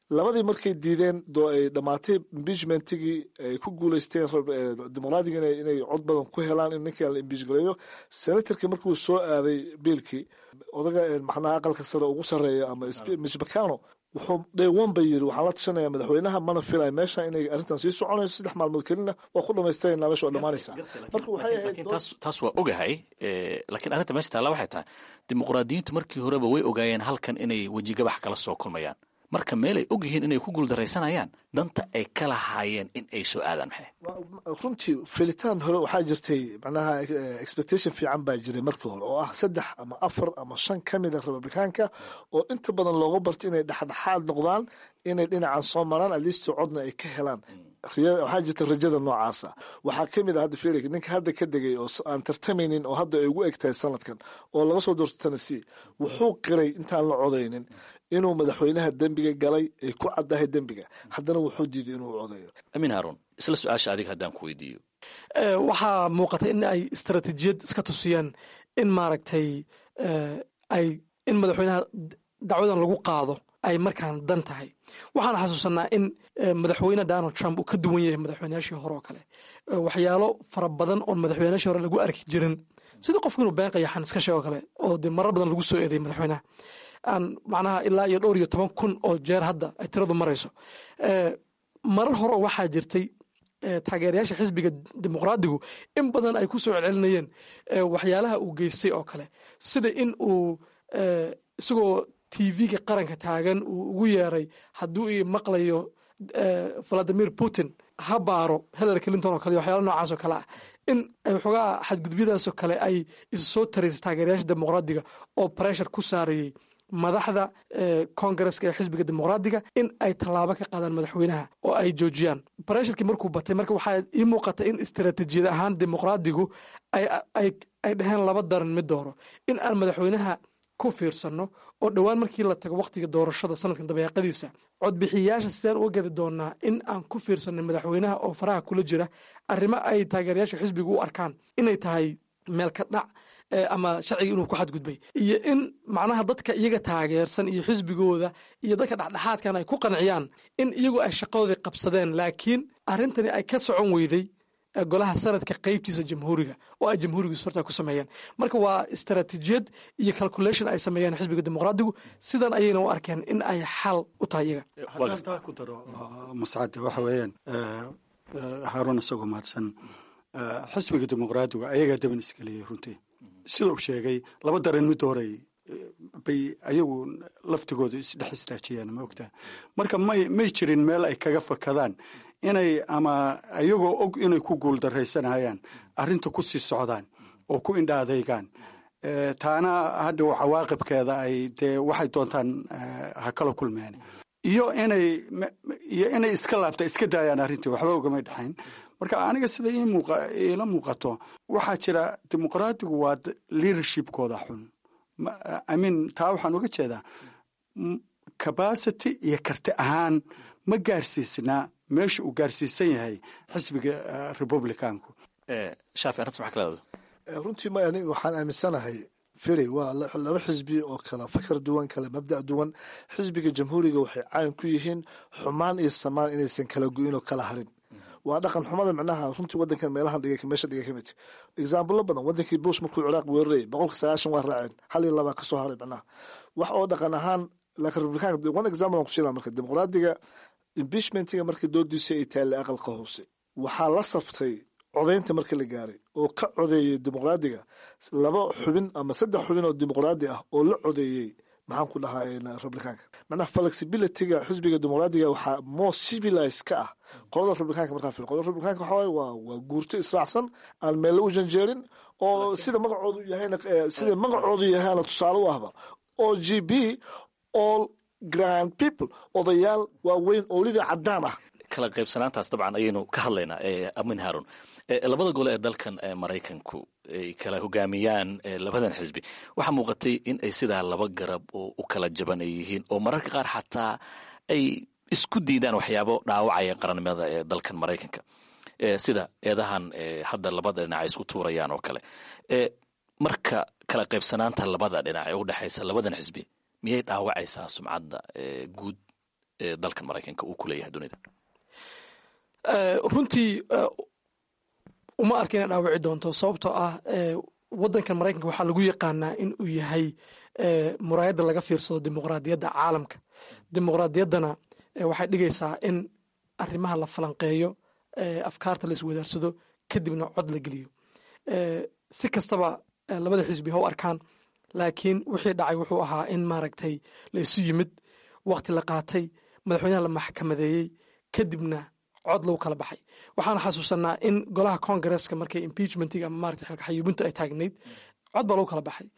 labadii markay diideen doo ay dhammaatay impeachmentigii ay ku guuleysteen dimuqraadiga inay cod badan ku helaan in ninkan la impeach gareeyo senatorkii markuu soo aaday biilkii odaga maxnaha aqalka sare ugu sarreeya ama mitch mccano wuxuu day one ba yiri waxaan la tashanaya madaxweynaha mana filaya meesha inay arrintan sii soconayso saddex maalmood kelina waa ku dhamaystirayna meesha waa dhammaanaysaa marka waxay ahayd taas waa ogahay laakiin arrinta meesha taalla waxay tahay dimuqraadiyiintu markii horeba way ogaayeen halkan inay wejigabax kala soo kulmayaan marka meel ay og yihiin inay ku guuldaraysanayaan danta ay ka lahaayeen in ay soo aadaan maxay runtii filitaan hore waxaa jirtay macnaha expectation fiican baa jiray markii hore oo ah saddex ama afar ama shan ka mid a republikaanka oo inta badan looga bartay inay dhexdhexaad noqdaan inay dhinacan soo maraan atleast codna ay ka helaan waxaa jirta rajada noocaasa waxaa ka mid a hadda felix ninka hadda ka degay oo aan tartamaynin oo hadda ay ugu eg tahay sanadkan oo laga soo doorto tennessee wuxuu qiray intaan la codaynin inuu madaxweynaha dembiga galay ay ku caddahay dembiga haddana wuxuu diiday inuu codeeyo amiin haarun isla su-aasha adiga haddaan ku weydiiyo waxaa muuqata in ay istaraatiijiyad iska tusiyeen in maaragtay ay in madaxweynaha dacwadan lagu qaado ay markaan dan tahay waxaan xasuusanaa in madaxweyne donald trump uu ka duwan yahay madaxweynayaashii hore oo kale waxyaalo fara badan oon madaxweynayaashii hore lagu arki jirin sida qofku inuu been qayaxan iska sheego kale oo dee marar badan lagu soo eeday madaxweynaha aan macnaha ilaa iyo dhowr iyo toban kun oo jeer hadda ay tiradu marayso marar hore oo waxaa jirtay taageerayaasha xisbiga dimuqraadigu in badan ay ku soo celcelinayeen waxyaalaha uu geystay oo kale sida in uu isagoo tv-ga qaranka taagan uu ugu yeeray hadduu i maqlayo valadimir putin ha baaro hillary clinton oo kale iyo waxyaala noocaas oo kale ah in waxoogaa xadgudbyadaasoo kale ay isu soo taraysay taageerayaasha dimuqraadiga oo pressure ku saarayey madaxda kongareska ee xisbiga dimuqraadiga in ay tallaabo ka qaadaan madaxweynaha oo ay joojiyaan baresharkii markuu batay marka waxaa ii muuqata in istaraatiijiyad ahaan dimuqraadigu ay dhaheen laba daran mid dooro in aan madaxweynaha ku fiirsanno oo dhowaan markii la tago wakhtiga doorashada sanadkan dabeeqadiisa codbixiyayaasha sidaan uga gadi doonaa in aan ku fiirsanay madaxweynaha oo faraha kula jira arrimo ay taageerayaasha xisbiga u arkaan inay tahay meel ka dhac ama sharciga inuu ku xadgudbay iyo in macnaha dadka iyaga taageersan iyo xisbigooda iyo dadka dhexdhexaadkan ay ku qanciyaan in iyagu ay shaqadoodii qabsadeen laakiin arrintani ay ka socon weyday golaha sanadka qeybtiisa jamhuuriga oo ay jamhuuriga sorta ku sameeyeen marka waa istaraatiijiyad iyo calculation ay sameeyeen xisbiga dimuqraadigu sidan ayayna u arkeen in ay xal u tahay iyaga haddaan taa ku daro mascade waxa weeyaan haaruun isagoo mahadsan xisbiga dimuqraadiga ayagaa daban isgeliyey runtii sida uu sheegay laba daran mid horay bay ayagu laftigooda isdhex istaajiyaan ma ogtaa marka may may jirin meel ay kaga fakadaan inay ama ayagoo og inay ku guuldaraysanayaan arrinta ku sii socdaan oo ku indha adeygaan taana hadhow cawaaqibkeeda ay dee waxay doontaan ha kala kulmeen iyo inay iyo inay iska laabta iska daayaan arrintii waxba ugamay dhexayn marka aniga sida iila muuqato waxaa jira dimuqraadigu waa leadershipkooda xun imean taa waxaan uga jeedaa capacity iyo karti ahaan ma gaarsiisnaa meesha uu gaarsiisan yahay xisbiga republicanku shaafi arrintas maxaa ka leedahay runtii ma ani waxaan aaminsanahay firi waa laba xisbi oo kala fakar duwan kala mabda' duwan xisbiga jamhuuriga waxay caan ku yihiin xumaan iyo samaan inaysan kala go-in oo kala harin waa dhaqan xumada micnaha runtii wadankan meelahan dhigay meesha dhigay kamid exaamblo badan wadankii bush markuu ciraaq weerarayay boqolka sagaashan waa raaceen hal iyo labaa kasoo haray micnaha wax oo dhaqan ahaan laakiin republicanka one example aan kusiina marka dimuqraadiga impeachmentiga markii doodiisa ay taallay aqalka hoose waxaa la saftay codaynta markii la gaaray oo ka codeeyey dimuqraadiga laba xubin ama saddex xubin oo dimuqraadi ah oo la codeeyey maxaan ku dhahaa republicanka macnaha flexibilityga xisbiga dimuqraadiga waxaa more civilized ka ah qolada republicanka markaa fil qolada republicanka waxa waaye waa waa guurto israacsan aan meelle u janjeerin oo sida magacoodu yahayna sida magacoodu yahayna tusaale u ahba o g b all grand people odayaal waaweyn oo weliba caddaan ah kala qaybsanaantaas dabcan ayaynu ka hadlaynaa amin haarun labada gole ee dalkan maraykanku ay kala hogaamiyaan labadan xisbi waxaa muuqatay in ay sidaa laba garab oo u kala jaban ay yihiin oo mararka qaar xataa ay isku diidaan waxyaabo dhaawacaya qarannimada ee dalkan maraykanka sida eedahan hadda labada dhinac ay isku tuurayaan oo kale marka kala qaybsanaanta labada dhinac ee u dhexaysa labadan xisbi miyay dhaawacaysaa sumcadda guud ee dalkan maraykanka uu ku leeyahay dunida runtii uma arka inay dhaawici doonto sababtoo ah wadankan maraykanka waxaa lagu yaqaanaa in uu yahay muraayadda laga fiirsado dimuqraadiyadda caalamka dimuqraadiyaddana waxay dhigaysaa in arrimaha la falanqeeyo afkaarta la iswadaarsado kadibna cod la geliyo si kastaba labada xisbi ha u arkaan laakiin wixii dhacay wuxuu ahaa in maaragtay la isu yimid wakti la qaatay madaxweynaha la maxkamadeeyey kadibna cod lagu kala baxay waxaan xasuusanaa in golaha congaresska markay impeachmentiga ama maarata xilka xayuubintu ay taagnayd cod baa lagu kala baxay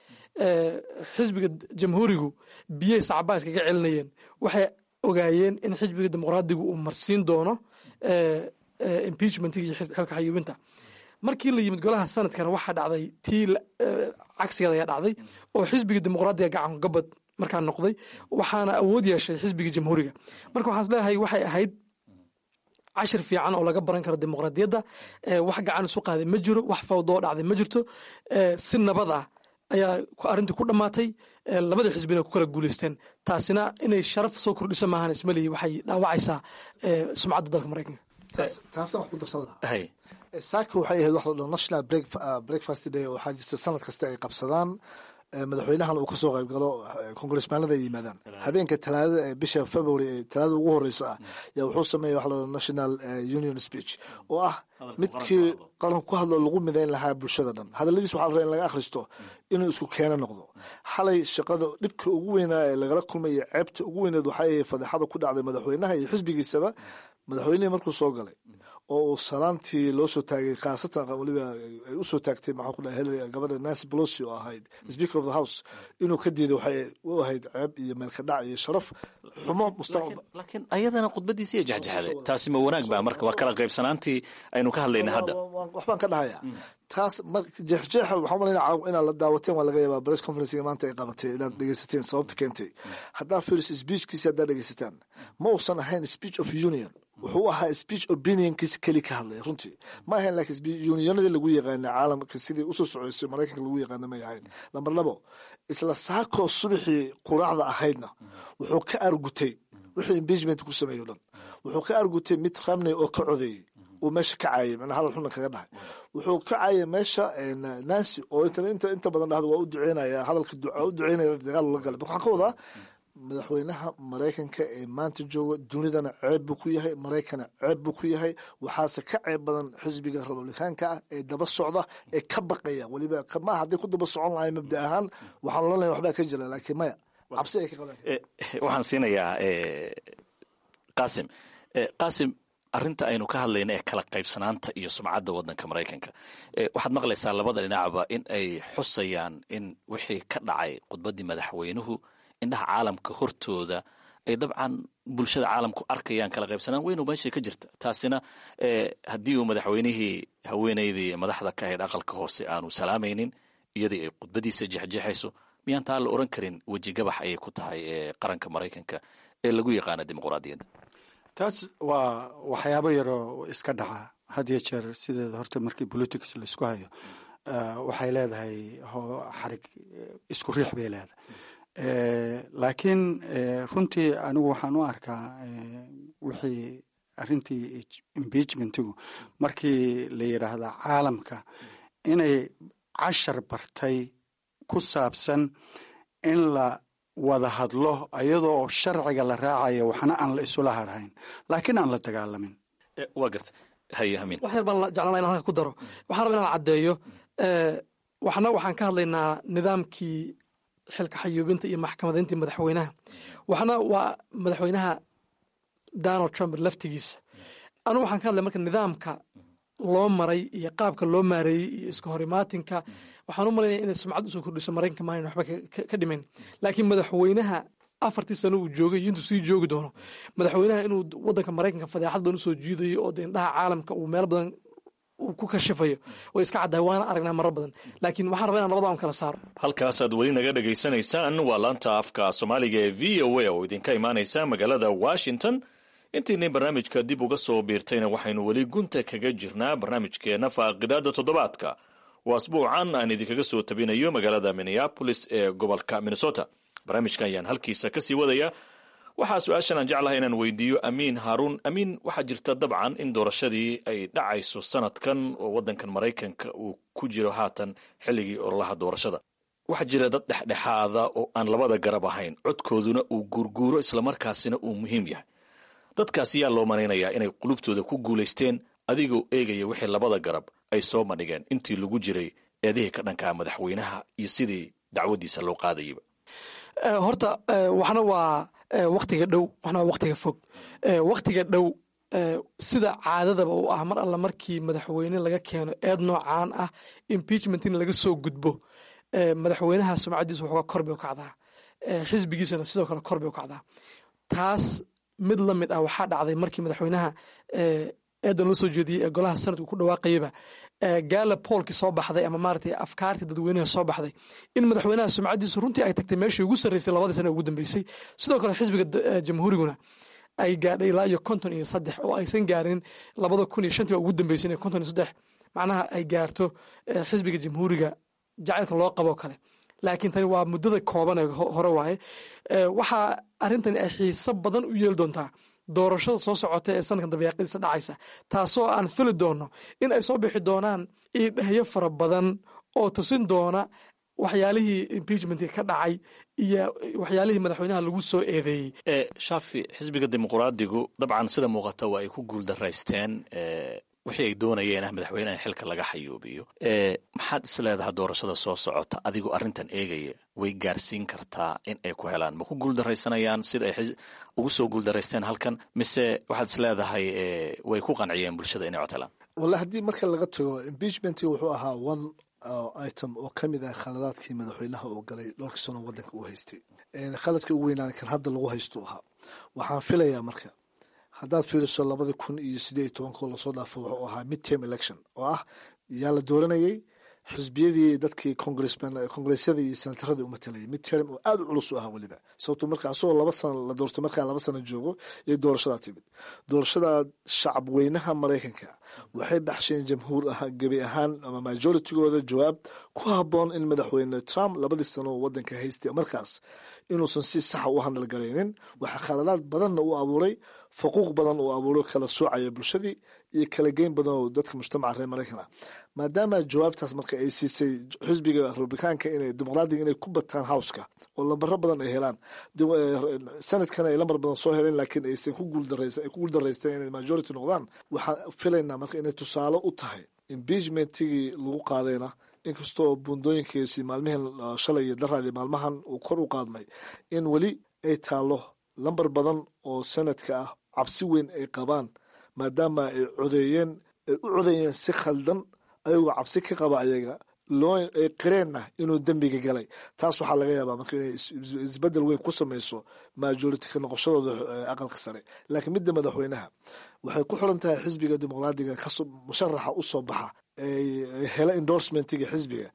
xisbiga jamhuurigu biyey sacbaa iskaga celinayeen waxay ogaayeen in xisbiga dimuqraadigu uu marsiin doono impeachmentiga iyo xilka xayuubinta markii la yimid golaha sanadkana waxaa dhacday tii cagsigeeda ayaa dhacday oo xisbiga dimuqraadiga gacan gabad markaa noqday waxaana awood yeeshay xisbiga jamhuuriga marka waxaan isleeyahay waxay ahayd cashir fiican oo laga baran karo dimuqraadiyadda wax gacan isu qaaday ma jiro wax fawdoo dhacday ma jirto si nabad ah ayaa arrintii ku dhammaatay labada xisbina ku kala guuleysteen taasina inay sharaf soo kordhiso maahan ismalihi waxay dhaawacaysaa sumcadda dalka maraykanka taasaan wax ku darsan lahaa saaka waxay ahayd wax la dhaho national breakfast day oo waxaa jirta sanad kasta ay qabsadaan madaxweynahan uu kasoo qayb galo congressmaanada ay yimaadaan habeenka talaadada ee bisha february ee talaadada ugu horeysa ah yaa wuxuu sameeya wax la dhaho national union speech oo ah midkii qaranku ku hadlo lagu midayn lahaa bulshada dhan hadaladiis waxaa la rabaa in laga akhristo inuu isku keeno noqdo xalay shaqada dhibka ugu weynaa ee lagala kulmaya ceebta ugu weyneed waxay ahayd fadeexada ku dhacday madaxweynaha iyo xisbigiisaba madaxweynihii markuu soo galay oo uu salaantii loo soo taagay khaasatan weliba ay u soo taagtay maxaa ku dhahay gabadha nancy pelosi oo ahayd speaker of the house inuu ka diiday waxay u ahayd ceeb iyo meelka dhac iyo sharaf xumo mustaqbal laakiin ayadana khudbadiisi iyo jexjexday taasi ma wanaag baa marka waa kala qaybsanaantii aynu ka hadlayna hadda waxbaan ka dhahaya taas jeexjeexa waxaa malayna inaad la daawateen waa laga yaabaa press conferencega maanta ay qabatay inaad dhegeysateen sababta keentay haddaa firis speechkiisi haddaa dhegeysataan ma uusan ahayn speech of union wuxuu ahaa speech opinionkiisa keli ka hadlaya runtii ma ahayn laakiin unionadii lagu yaqaana caalamka sidii usoo socoysay maraykanka lagu yaqaana may ahayn lamber labo isla saakoo subaxii quraacda ahaydna wuxuu ka argutay wixii impeachment ku sameeyo dhan wuxuu ka argutay mid ramney oo ka codeeyey uu meesha ka caayay manaa hadal xuna kaga dhahay wuxuu ka caayay meesha nancy oo inta inta badan dhahda waa u duceynaya hadalka u duceynaya dagaal la galay waxaan ka wadaa madaxweynaha maraykanka ee maanta jooga dunidana ceeb buu ku yahay maraykana ceeb buu ku yahay waxaase ka ceeb badan xisbiga republikaanka ah ee daba socda ee ka baqaya weliba ma hadday ku daba socon lahay mabda ahaan waxaan olanaya waxbaa ka jira laakiin maya cabsi ay ka qabaan waxaan siinayaa qasim qasim arrinta aynu ka hadlayna ee kala qaybsanaanta iyo sumcadda waddanka maraykanka waxaad maqlaysaa labada dhinacba in ay xusayaan in wixii ka dhacay khudbaddii madaxweynuhu indhaha caalamka hortooda ay dabcan bulshada caalamku arkayaan kala qaybsanaan weynu meeshay ka jirta taasina haddii uu madaxweynihii haweeneydii madaxda ka ahayd aqalka hoose aanu salaamaynin iyadii ay khudbadiisa jexjeexayso miyaan taa la oran karin wejigabax ayay ku tahay qaranka maraykanka ee lagu yaqaana dimuqraadiyadda taas waa waxyaabo yaroo iska dhaca had iyo jeer sideeda horta markii politics laisku hayo waxay leedahay xarig isku riix bay leedahay laakiin runtii anigu waxaan u arkaa wixii arrintii impeachmentigu markii la yidhaahda caalamka inay cashar bartay ku saabsan in la wada hadlo iyadoo sharciga la raacayo waxna aan la isula harhayn laakiin aan la dagaalamin waa garta haye hamin wax yar baan jeclana inaan halka ku daro waxaan raba inaan caddeeyo waxna waxaan ka hadlaynaa nidaamkii xilka xayuubinta iyo maxkamadayntii madaxweynaha waxna waa madaxweynaha donald trump laftigiisa anugu waxaan ka hadlay marka nidaamka loo maray iyo qaabka loo maareeyey iyo iska horimaatinka waxaan u malaynaya inay sumcad usoo kordhiso maraykanka maanan waxba ka dhimayn laakiin madaxweynaha afartii sano uu joogay iyo intuu sii joogi doono madaxweynaha inuu wadanka maraykanka fadeexad badan usoo jiidayo oo de indhaha caalamka uu meel badan uu ku kashifayo way iska caddahay waana aragnaa marar badan laakiin waxaan rabaa inaan labada aan kala saaro halkaasaad weli naga dhegaysanaysaan waa laanta afka soomaaliga ee v o a oo idinka imaanaysa magaalada washington intiinay barnaamijka dib uga soo biirtayna waxaynu weli gunta kaga jirnaa barnaamijkeenna faaqidaada toddobaadka oo asbuucan aan idinkaga soo tabinayo magaalada minneapolis ee gobolka minnesota barnaamijka ayaan halkiisa kasii wadaya waxaa su-aashan aan jeclahay inaan weydiiyo amiin haaruun amiin waxaa jirta dabcan in doorashadii ay dhacayso sanadkan oo waddankan maraykanka uu ku jiro haatan xilligii ololaha doorashada waxaa jira dad dhexdhexaada oo aan labada garab ahayn codkooduna uu guurguuro islamarkaasina uu muhiim yahay dadkaas yaa loo malaynayaa inay qulubtooda ku guulaysteen adigoo eegaya wixii labada garab ay soo madhigeen intii lagu jiray eedihii ka dhankaa madaxweynaha iyo sidii dacwadiisa loo qaadayaba horta waxna waa waktiga dhow waxna waa waktiga fog waktiga dhow sida caadadaba u ah mar alla markii madaxweyne laga keeno eed noocaan ah impeachment in laga soo gudbo madaxweynaha sumcadiisa waxooga kor bay u kacdaa xisbigiisana sidoo kale kor bay u kacdaa taas mid la mid ah waxaa dhacday markii madaxweynaha eedan loo soo jeediyey ee golaha sanadku ku dhawaaqayaba gaala poolkii soo baxday ama maaragtay afkaartii dadweynaha soo baxday in madaxweynaha sumcadiisu runtii ay tagtay meeshii ugu sarreysay labadii sana ugu dambeysay sidoo kale xisbiga jamhuuriguna ay gaadhay ilaa iyo konton iyo saddex oo aysan gaarin labada kun iyo shantii baa ugu dambeysay inay konton iyo saddex macnaha ay gaarto xisbiga jamhuuriga jacaylka loo qaboo kale laakiin tani waa muddada kooban ee hore waaye waxaa arrintani ay xiiso badan u yeeli doontaa doorashada soo socota ee sanadkan dabayaaqadiisa dhacaysa taasoo aan fili doono in ay soo bixi doonaan iidhehyo fara badan oo tusin doona waxyaalihii impeachmentka ka dhacay iyo waxyaalihii madaxweynaha lagu soo eedeeyey shaafi xisbiga dimuqraadigu dabcan sida muuqata waa ay ku guuldaraysteen wixii ay doonayeen ah madaxweynaha xilka laga xayuubiyo maxaad is leedaha doorashada soo socota adigoo arrintan eegaya way gaarsiin kartaa in ay ku helaan ma ku guuldaraysanayaan sida ay ugu soo guuldaraysteen halkan mise waxaad is leedahay way ku qanciyeen bulshada inay cod helaan wallahi haddii marka laga tago impeachment wuxuu ahaa one item oo ka mid ah khaladaadkii madaxweynaha uu galay dhowrkii sano waddanka uu haystay khaladkii ugu weynaan kan hadda lagu haysto ahaa waxaan filayaa marka haddaad fiiriso labadii kun iyo sideed iyo tobankoo lasoo dhaafo wuxuu ahaa mid term election oo ah yaa la dooranayay xisbiyadii dadkii congressyada iyo senataradii u matalayay mid term oo aada u culus u ahaa weliba sababto marka asagoo laba sana la doorto markaa laba sana joogo iyo doorashadaa timid doorashada shacab weynaha maraykanka waxay baxsheen jamhuur ah gebi ahaan ama majoritygooda jawaab ku haboon in madaxweyne trump labadii sano oo wadanka haystay markaas inuusan si saxa u handalgalaynin waxaa khaladaad badanna u abuuray faquuq badan uu abuuro kala soocaya bulshadii iyo kala geyn badan oo dadka mujtamaca reer maraykan ah maadaama jawaabtaas marka ay siisay xisbiga republikaanka inay dimuqraadiga inay ku bataan howska oo lambaro badan ay helaan sanadkana ay lambar badan soo heleen laakiin aysan ku guuldaraysteen inay majority noqdaan waxaan filaynaa marka inay tusaale u tahay impeachmentigii lagu qaadayna inkastoo buundooyinkiisi maalmihin shalay iyo daraadii maalmahan uu kor u qaadmay in weli ay taalo lambar badan oo sanadka ah cabsi weyn ay qabaan maadaama ay codeeyeen ay u codeeyeen si khaldan ayagoo cabsi ka qaba ayaga loo ay qireenna inuu dembiga galay taas waxaa laga yaabaa marka inay isbedel weyn ku samayso majority ka noqoshadooda aqalka sare laakiin midda madaxweynaha waxay ku xiran tahay xisbiga dimuqraadiga musharaxa u soo baxa hela endorsementiga xisbiga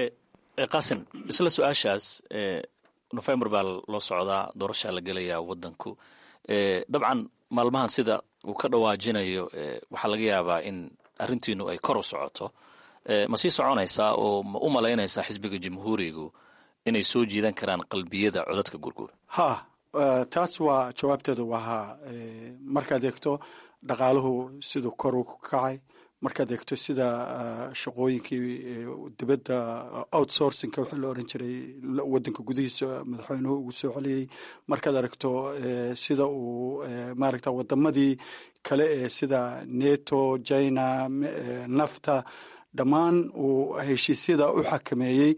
qasim isla su-aashaas nofembar baa loo socdaa doorashaa la gelayaa wadanku dabcan maalmahan sida uu ka dhawaajinayo waxaa laga yaabaa in arrintiinu ay kor u socoto ma sii soconaysaa oo ma u malaynaysaa xisbiga jamhuurigu inay soo jiidan karaan qalbiyada codadka gurguur ha taas waa jawaabteedu waa ha markaad eegto dhaqaaluhu siduu kor u kacay markaad eegto sida shaqooyinkii dibadda outsourcingka wixii la oran jiray wadanka gudihiisa madaxweynuhu ugu soo celiyey markaad aragto sida uu maaragta wadamadii kale ee sida neto china nafta dhammaan uu heshiisyada u xakameeyey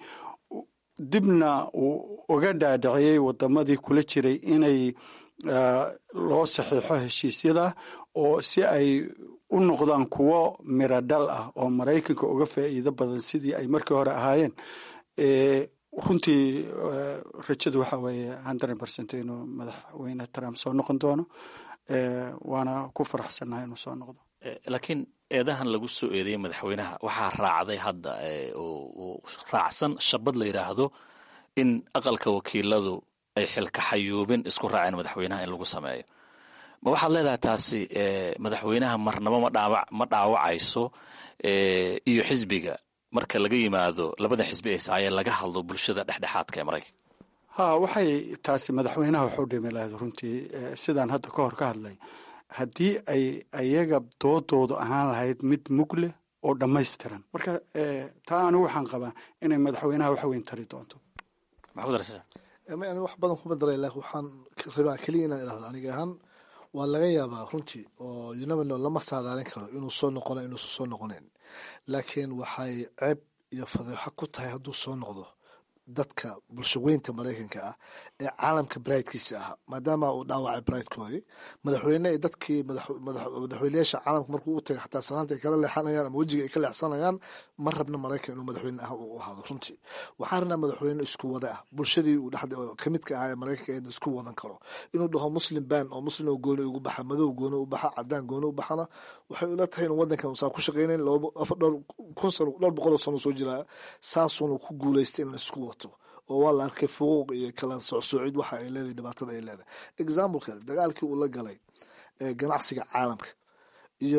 dibna uu uga dhaadhiciyey wadamadii kula jiray inay loo saxiixo heshiisyada oo si ay u noqdaan kuwo miro dhal ah oo maraykanka uga faa'iido badan sidii ay markii hore ahaayeen runtii rajadu waxa weeye hundred percent inuu madaxweyne trump soo noqon doono waana ku faraxsannahay inuu soo noqdo laakiin eedahan lagu soo eedeeyey madaxweynaha waxaa raacday hadda oo raacsan shabad la yidhaahdo in aqalka wakiiladu ay xilka xayuubin isku raaceen madaxweynaha in lagu sameeyo ma waxaad leedahay taasi madaxweynaha marnabo ma dhaawacayso iyo xisbiga marka laga yimaado labada xisbi ee saaye laga hadlo bulshada dhexdhexaadka ee maraykanka ha waxay taasi madaxweynaha waxu dhimi lahayd runtii sidaan hadda ka hor ka hadlay haddii ay ayaga doodoodu ahaan lahayd mid mug leh oo dhammaystiran marka taa anigu waxaan qabaa inay madaxweynaha wax weyn tari doonto ani wax badan kuma daray laakiin waxaan rabaa keliya inaan idhahdo aniga ahaan waa laga yaabaa runtii oo unamino lama saadaalin karo inuu soo noqona inuusan soo noqonayn laakiin waxay ceeb iyo fadeexo ku tahay hadduu soo noqdo dadka bulshaweynta maraykanka ah ee caalamka baraydkiisa ahaa maadaama uu dhaawacay baraydkoodii madaxweyne dadkii madaxweyneyaasha caalamka markuu u tagay xataa sanaanta ay kala leexanayaan ama wejiga ay ka leexsanayaan ma rabna maraykan inuu madaxweyne ah u ahaado runtii waxaa rabnaa madaxweyne isku wada ah bulshadii uu dhexda kamidka ahaa ee maraykanka eed isku wadan karo inuu dhaho muslim ban oo muslim oo gooni ugu baxa madow gooni u baxa cadaan gooni u baxana waxay ula tahay inuu wadankan usaa ku shaqeynayn dhowr kun sano dhowr boqol oo sano soo jiraa saasuuna ku guuleystay in la isku wato oo waa la arkay fuquuq iyo kala socsoocid waxa ay leedahay dhibaatada ay leedahay example kale dagaalkii uu la galay ganacsiga caalamka iyo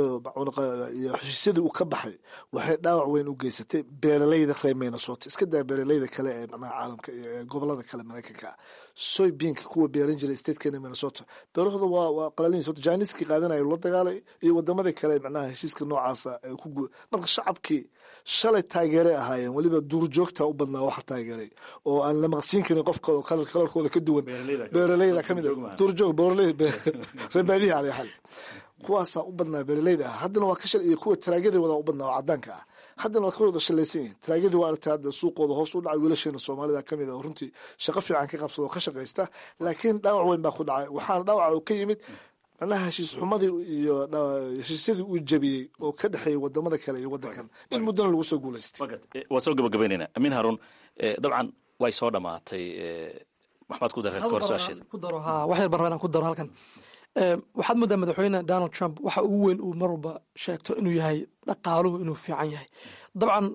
iyo heshiisyadii uu ka baxay waxay dhaawac weyn u geysatay beeraleyda reer minnesota iska daa beeraleyda kale ee macnaha caalamka ee gobolada kale maraykanka ah soy beanka kuwa beeran jiray statekeena minnesota beerahooda waa waa qalalin sota janiskii qaadanaya la dagaalay iyo wadamadii kale macnaha heshiiska noocaasa ee ku guul marka shacabkii shalay taageeray ahaayeen weliba duurjoogta u badnaa waxa taageeray oo aan la maqsiin karin qofkooda kalarkooda ka duwan beeraleyda kamid duurjoog beeraley reebaadihi caley xal kuwaasaa u badnaa beeraleyda ah haddana waa ka shal iyo kuwa taraagyadii wada u badnaa oo cadaanka ah haddana waa ka wada shalaysan yihin taraagyadii waa aragtay hadda suuqooda hoos u dhacay wiilasheena soomaalida kamid ah oo runtii shaqo fiican ka qabsada oo ka shaqaysta laakiin dhaawac weyn baa ku dhacay waxaana dhaawaca oo ka yimid macnaha heshiis xumadii iyo heshiisyadii uu jabiyey oo ka dhexeeyay wadamada kale iyo wadankan in muddana lagu soo guulaystay waa soo gabagabaynayna amiin haruun dabcan way soo dhamaatay maxmaad ku dareed kahor su-aasheeda ku daro ha wax yar baan rabaa inaan ku daro halkan waxaad moodaa madaxweyne donald trump waxa ugu weyn uu mar walba sheegto inuu yahay dhaqaaluhu inuu fiican yahay dabcan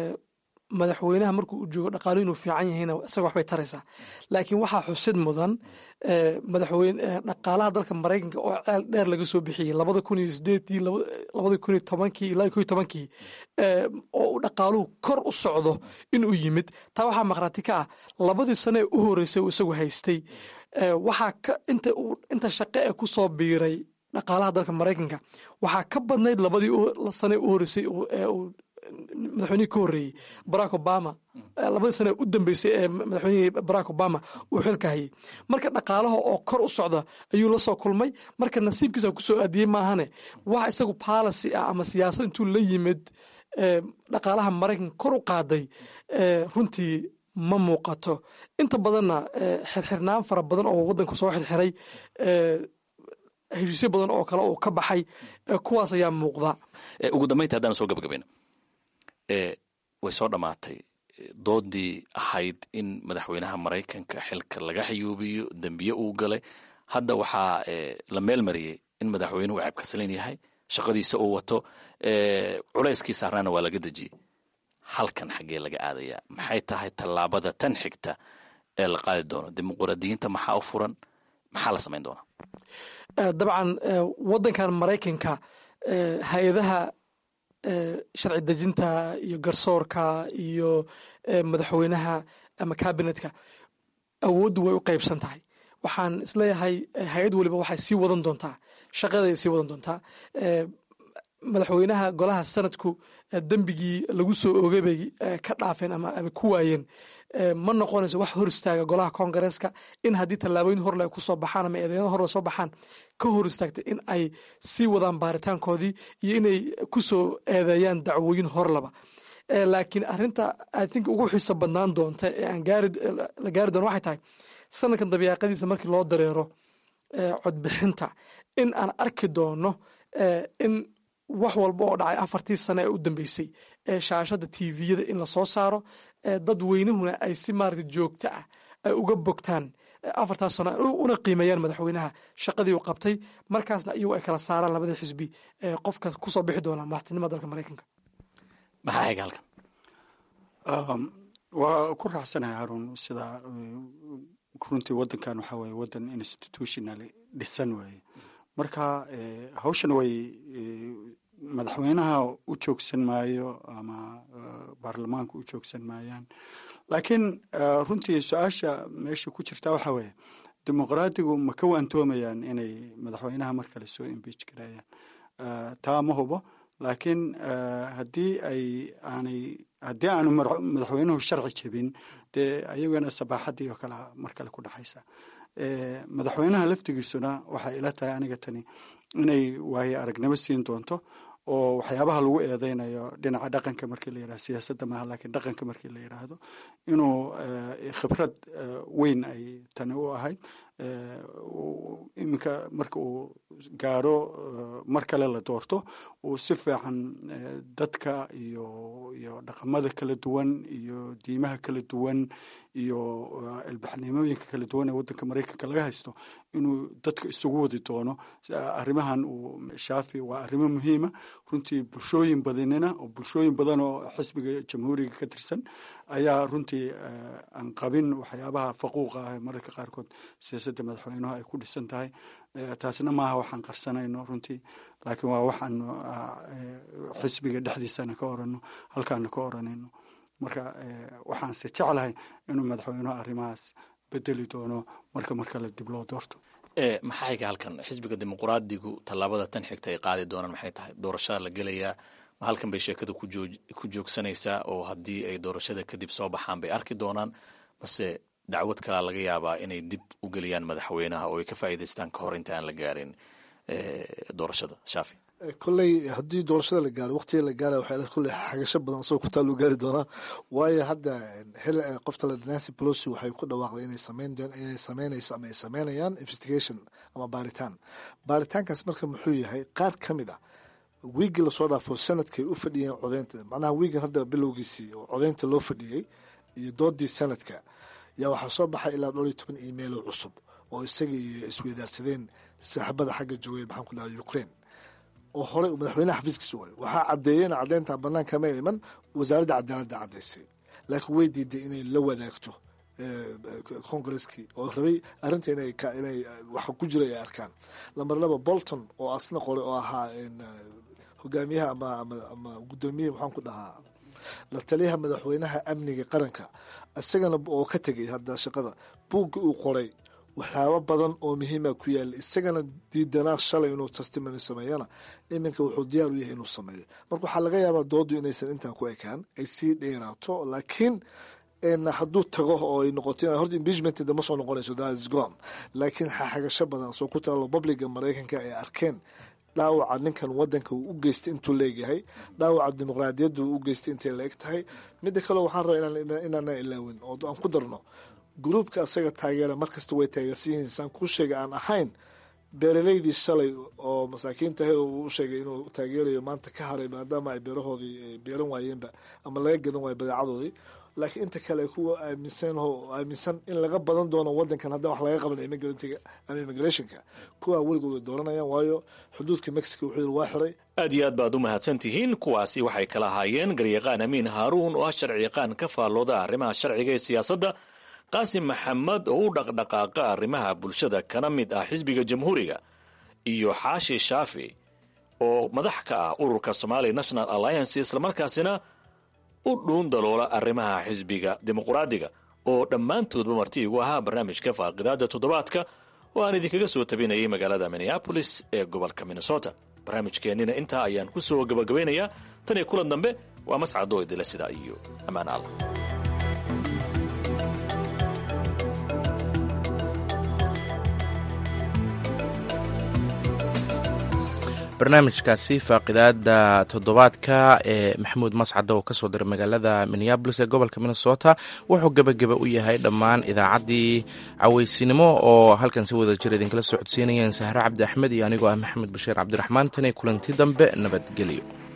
madaxweynaha markuu u joogo dhaqaaluhu inuu fiican yahayna isaga waxbay taraysaa laakiin waxaa xusid mudan madaxweyne dhaqaalaha dalka maraykanka oo ceel dheer laga soo bixiyey labada kun iyo sideedii labada kun iyo tobankii ilaa ko iyo tobankii oo uu dhaqaaluhu kor u socdo inuu yimid taa waxaa maqraati ka ah labadii sano ee u horeysay uu isagu haystay waxaa ka inta uu inta shaqo ee ku soo biiray dhaqaalaha dalka maraykanka waxaa ka badnayd labadii sane u horeysay ee uu madaxweynihii ka horreeyey barack obama labadii sane u dambeysay ee madaxweynihii barack obama uu xilka hayay marka dhaqaalaha oo kor u socda ayuu la soo kulmay marka nasiibkiisa kusoo aadiyey maahane wax isagu policy ah ama siyaasad intuu la yimid dhaqaalaha maraykanka kor u qaaday runtii ma muuqato inta badanna xirxirnaan fara badan oo wadanku soo xirxiray heshiisyo badan oo kale uu ka baxay kuwaas ayaa muuqda ugu dambaynta haddaan soo gabagabayno way soo dhammaatay doodii ahayd in madaxweynaha maraykanka xilka laga xayuubiyo dembiye uu galay hadda waxaa la meel mariyey in madaxweynuhu ceebkasalan yahay shaqadiisa uu wato culayskii saarnaana waa laga dejiyey halkan xaggee laga aadayaa maxay tahay tallaabada tan xigta ee la qaadi doono dimuqraadiyiinta maxaa u furan maxaa la samayn doonaa dabcan wadankan maraykanka hay-adaha sharci dejinta iyo garsoorka iyo madaxweynaha ama kabinetka awooddu way u qaybsan tahay waxaan isleeyahay hay-ad waliba waxay sii wadan doontaa shaqaday sii wadan doontaa madaxweynaha golaha sanadku dembigii lagu soo oogay bay ka dhaafeen ama ku waayeen ma noqonayso wax hor istaaga golaha koongareeska in haddii tallaabooyin horle kusoo baxaan ama eedeeno horle soo baxaan ka hor istaagtay in ay sii wadaan baaritaankoodii iyo inay kusoo eedeeyaan dacwooyin horlaba laakiin arinta i think ugu xiiso badnaan doonta ee aan la gaari doono waxay tahay sanadkan dabiiqadiisa markii loo dareero codbixinta in aan arki doono in wax walba oo dhacay afartii sane ee u dambeysay ee shaashada tviyada in lasoo saaro dad weynahuna ay si maarata joogto ah ay uga bogtaan afartaas sano una qiimeeyaan madaxweynaha shaqadii uu qabtay markaasna iyagu ay kala saaraan labada xisbi qofka kusoo bixi doona madaxtinimada dalka maraykanka maxaa xiga halkan waa ku raacsanahay haruun sida runtii wadankan waxaa weye wadan institutional dhisan weeye marka hawshan way madaxweynaha u joogsan maayo ama baarlamaanka u joogsan maayaan laakiin runtii su-aasha meesha ku jirta waxaa weeye dimuqraadigu ma ka waantoomayaan inay madaxweynaha mar kale soo imbeach gareeyaan taa ma hubo laakiin haddii ay aanay haddii aanu madaxweynuhu sharci jebin dee ayagana sabaaxaddii oo kale mar kale ku dhexaysa madaxweynaha laftigiisuna waxay ila tahay aniga tani inay waaye aragnimo siin doonto oo waxyaabaha lagu eedeynayo dhinaca dhaqanka markii la yidhahdo siyaasadda maaha laakiin dhaqanka markii la yidhaahdo inuu khibrad weyn ay tani u ahayd iminka marka uu gaaro mar kale la doorto uu si fiican dadka iyo iyo dhaqamada kala duwan iyo diimaha kala duwan iyo ilbaxnimooyinka kala duwan ee waddanka maraykanka laga haysto inuu dadka isugu wadi doono arrimahan uu shaafi waa arrimo muhiima runtii bulshooyin badinina oo bulshooyin badan oo xisbiga jamhuuriga ka tirsan ayaa runtii aan qabin waxyaabaha faquuqa ah mararka qaarkood siyaasadda madaxweynuhu ay ku dhisan tahay taasna maaha waxaan qarsanayno runtii laakiin waa waxaanu xisbiga dhexdiisana ka orano halkaana ka oranayno marka waxaanse jeclahay inuu madaxweynuhu arrimahaas bedeli doono marka mar kale dib loo doorto maxay ka halkan xisbiga dimuqraadigu tallaabada tan xigta ay qaadi doonaan maxay tahay doorashada la gelayaa ma halkan bay sheekada ku joogsanaysaa oo haddii ay doorashada kadib soo baxaan bay arki doonaan mase dacwad kalaa laga yaabaa inay dib u geliyaan madaxweynaha oo ay ka faa'iidaystaan ka hor inta aan la gaarin doorashada shaafi kolley haddii doorashada la gaaro waqtiga la gaara waxay kolley xagasho badan asagoo kutaa loo gaari doonaa waayo hadda qofta la nancy pelosi waxay ku dhawaaqday inay sameyn inay sameynayso ama ay sameynayaan investigation ama baaritaan baaritaankaas marka muxuu yahay qaar ka mid ah wiigii lasoo dhaafo sanadkay u fadhiyeen codeynta macnaha wiigan hadda bilowgiisii oo codeynta loo fadhiyey iyo doodii sanadka yaa waxaa soo baxay ilaa dhowr iyo toban email oo cusub oo isaga iyo isweydaarsadeen saaxiibada xagga joogay maxaan ku dhaha ukraine oo horey madaxweynaha xafiiskiisa waray waxaa caddeeyeen caddeynta banaanka ma iman wasaaradda cadaaladda caddaysay laakiin way diiday inay la wadaagto congaresskii oo rabay arrinta inay inay waxa ku jira ay arkaan lamber laba bolton oo asna qoray oo ahaa hogaamiyaha ama ama ama guddoomiyaha maxaan ku dhahaa la taliyaha madaxweynaha amniga qaranka isagana oo ka tegay hadda shaqada buugga uu qoray waxyaabo badan oo muhiima ku yaala isagana diidanaa shalay inuu testimony sameeyana iminka wuxuu diyaar u yahay inuu sameeyo marka waxaa laga yaabaa doodu inaysan intaa ku ekaan ay sii dheeraato laakiin hadduu tago oo ay noqoto horta impeachment dama soo noqonayso that is gone laakiin xaxagasho badan soo ku taalo publica maraykanka ay arkeen dhaawaca ninkan wadanka uu u geystay intuu leegyahay dhaawaca dimuqraadiyadda uu u geystay intay la eg tahay midda kale waxaan rabaa inaana ilaawin oo aan ku darno gruubka asaga taageera markasta way taageersan yihiin saan kuu sheegay aan ahayn beeraleydii shalay oo masaakiin tahay oo uu sheegay inuu taageerayo maanta ka haray maadaama ay beerahoodii beeran waayeenba ama laga gadan waayo badeecadoodii laakiin inta kale kuwa aaminsan oo aaminsan in laga badan doono wadankan haddaan wax laga qaban immigrantga ama immigrationka kuwa weligood way dooranayaan waayo xuduudka mexico wuxuu yiri waa xiray aad iyo aad baad u mahadsan tihiin kuwaasi waxay kala ahaayeen garyaqaan amiin haaruun oo ah sharciyaqaan ka faallooda arrimaha sharciga ee siyaasadda qaasim maxamed oo u dhaqdhaqaaqa arrimaha bulshada kana mid ah xisbiga jamhuuriga iyo xaashi shaafi oo madax ka ah ururka somali national alliance islamarkaasina u dhuun daloola arrimaha xisbiga dimuqraadiga oo dhammaantoodba marti igu ahaa barnaamijka faaqidaada toddobaadka oo aan idinkaga soo tabinayay magaalada minneabolis ee gobolka minnesota barnaamijkeennina intaa ayaan ku soo gabagabaynayaa tan iyo kulan dambe waa mascadoo idila sidaa iyo ammaan allah barnaamijkaasi faaqidaada toddobaadka ee maxamuud mascada oo kasoo diray magaalada minneabolis ee gobolka minnesota wuxuu gebageba u yahay dhammaan idaacaddii caweysinimo oo halkan si wada jir idinkala soo codsiinayeen sahre cabdi axmed iyo anigoo ah maxamed bashiir cabdiraxmaan tan iyo kulanti dambe nabadgelyo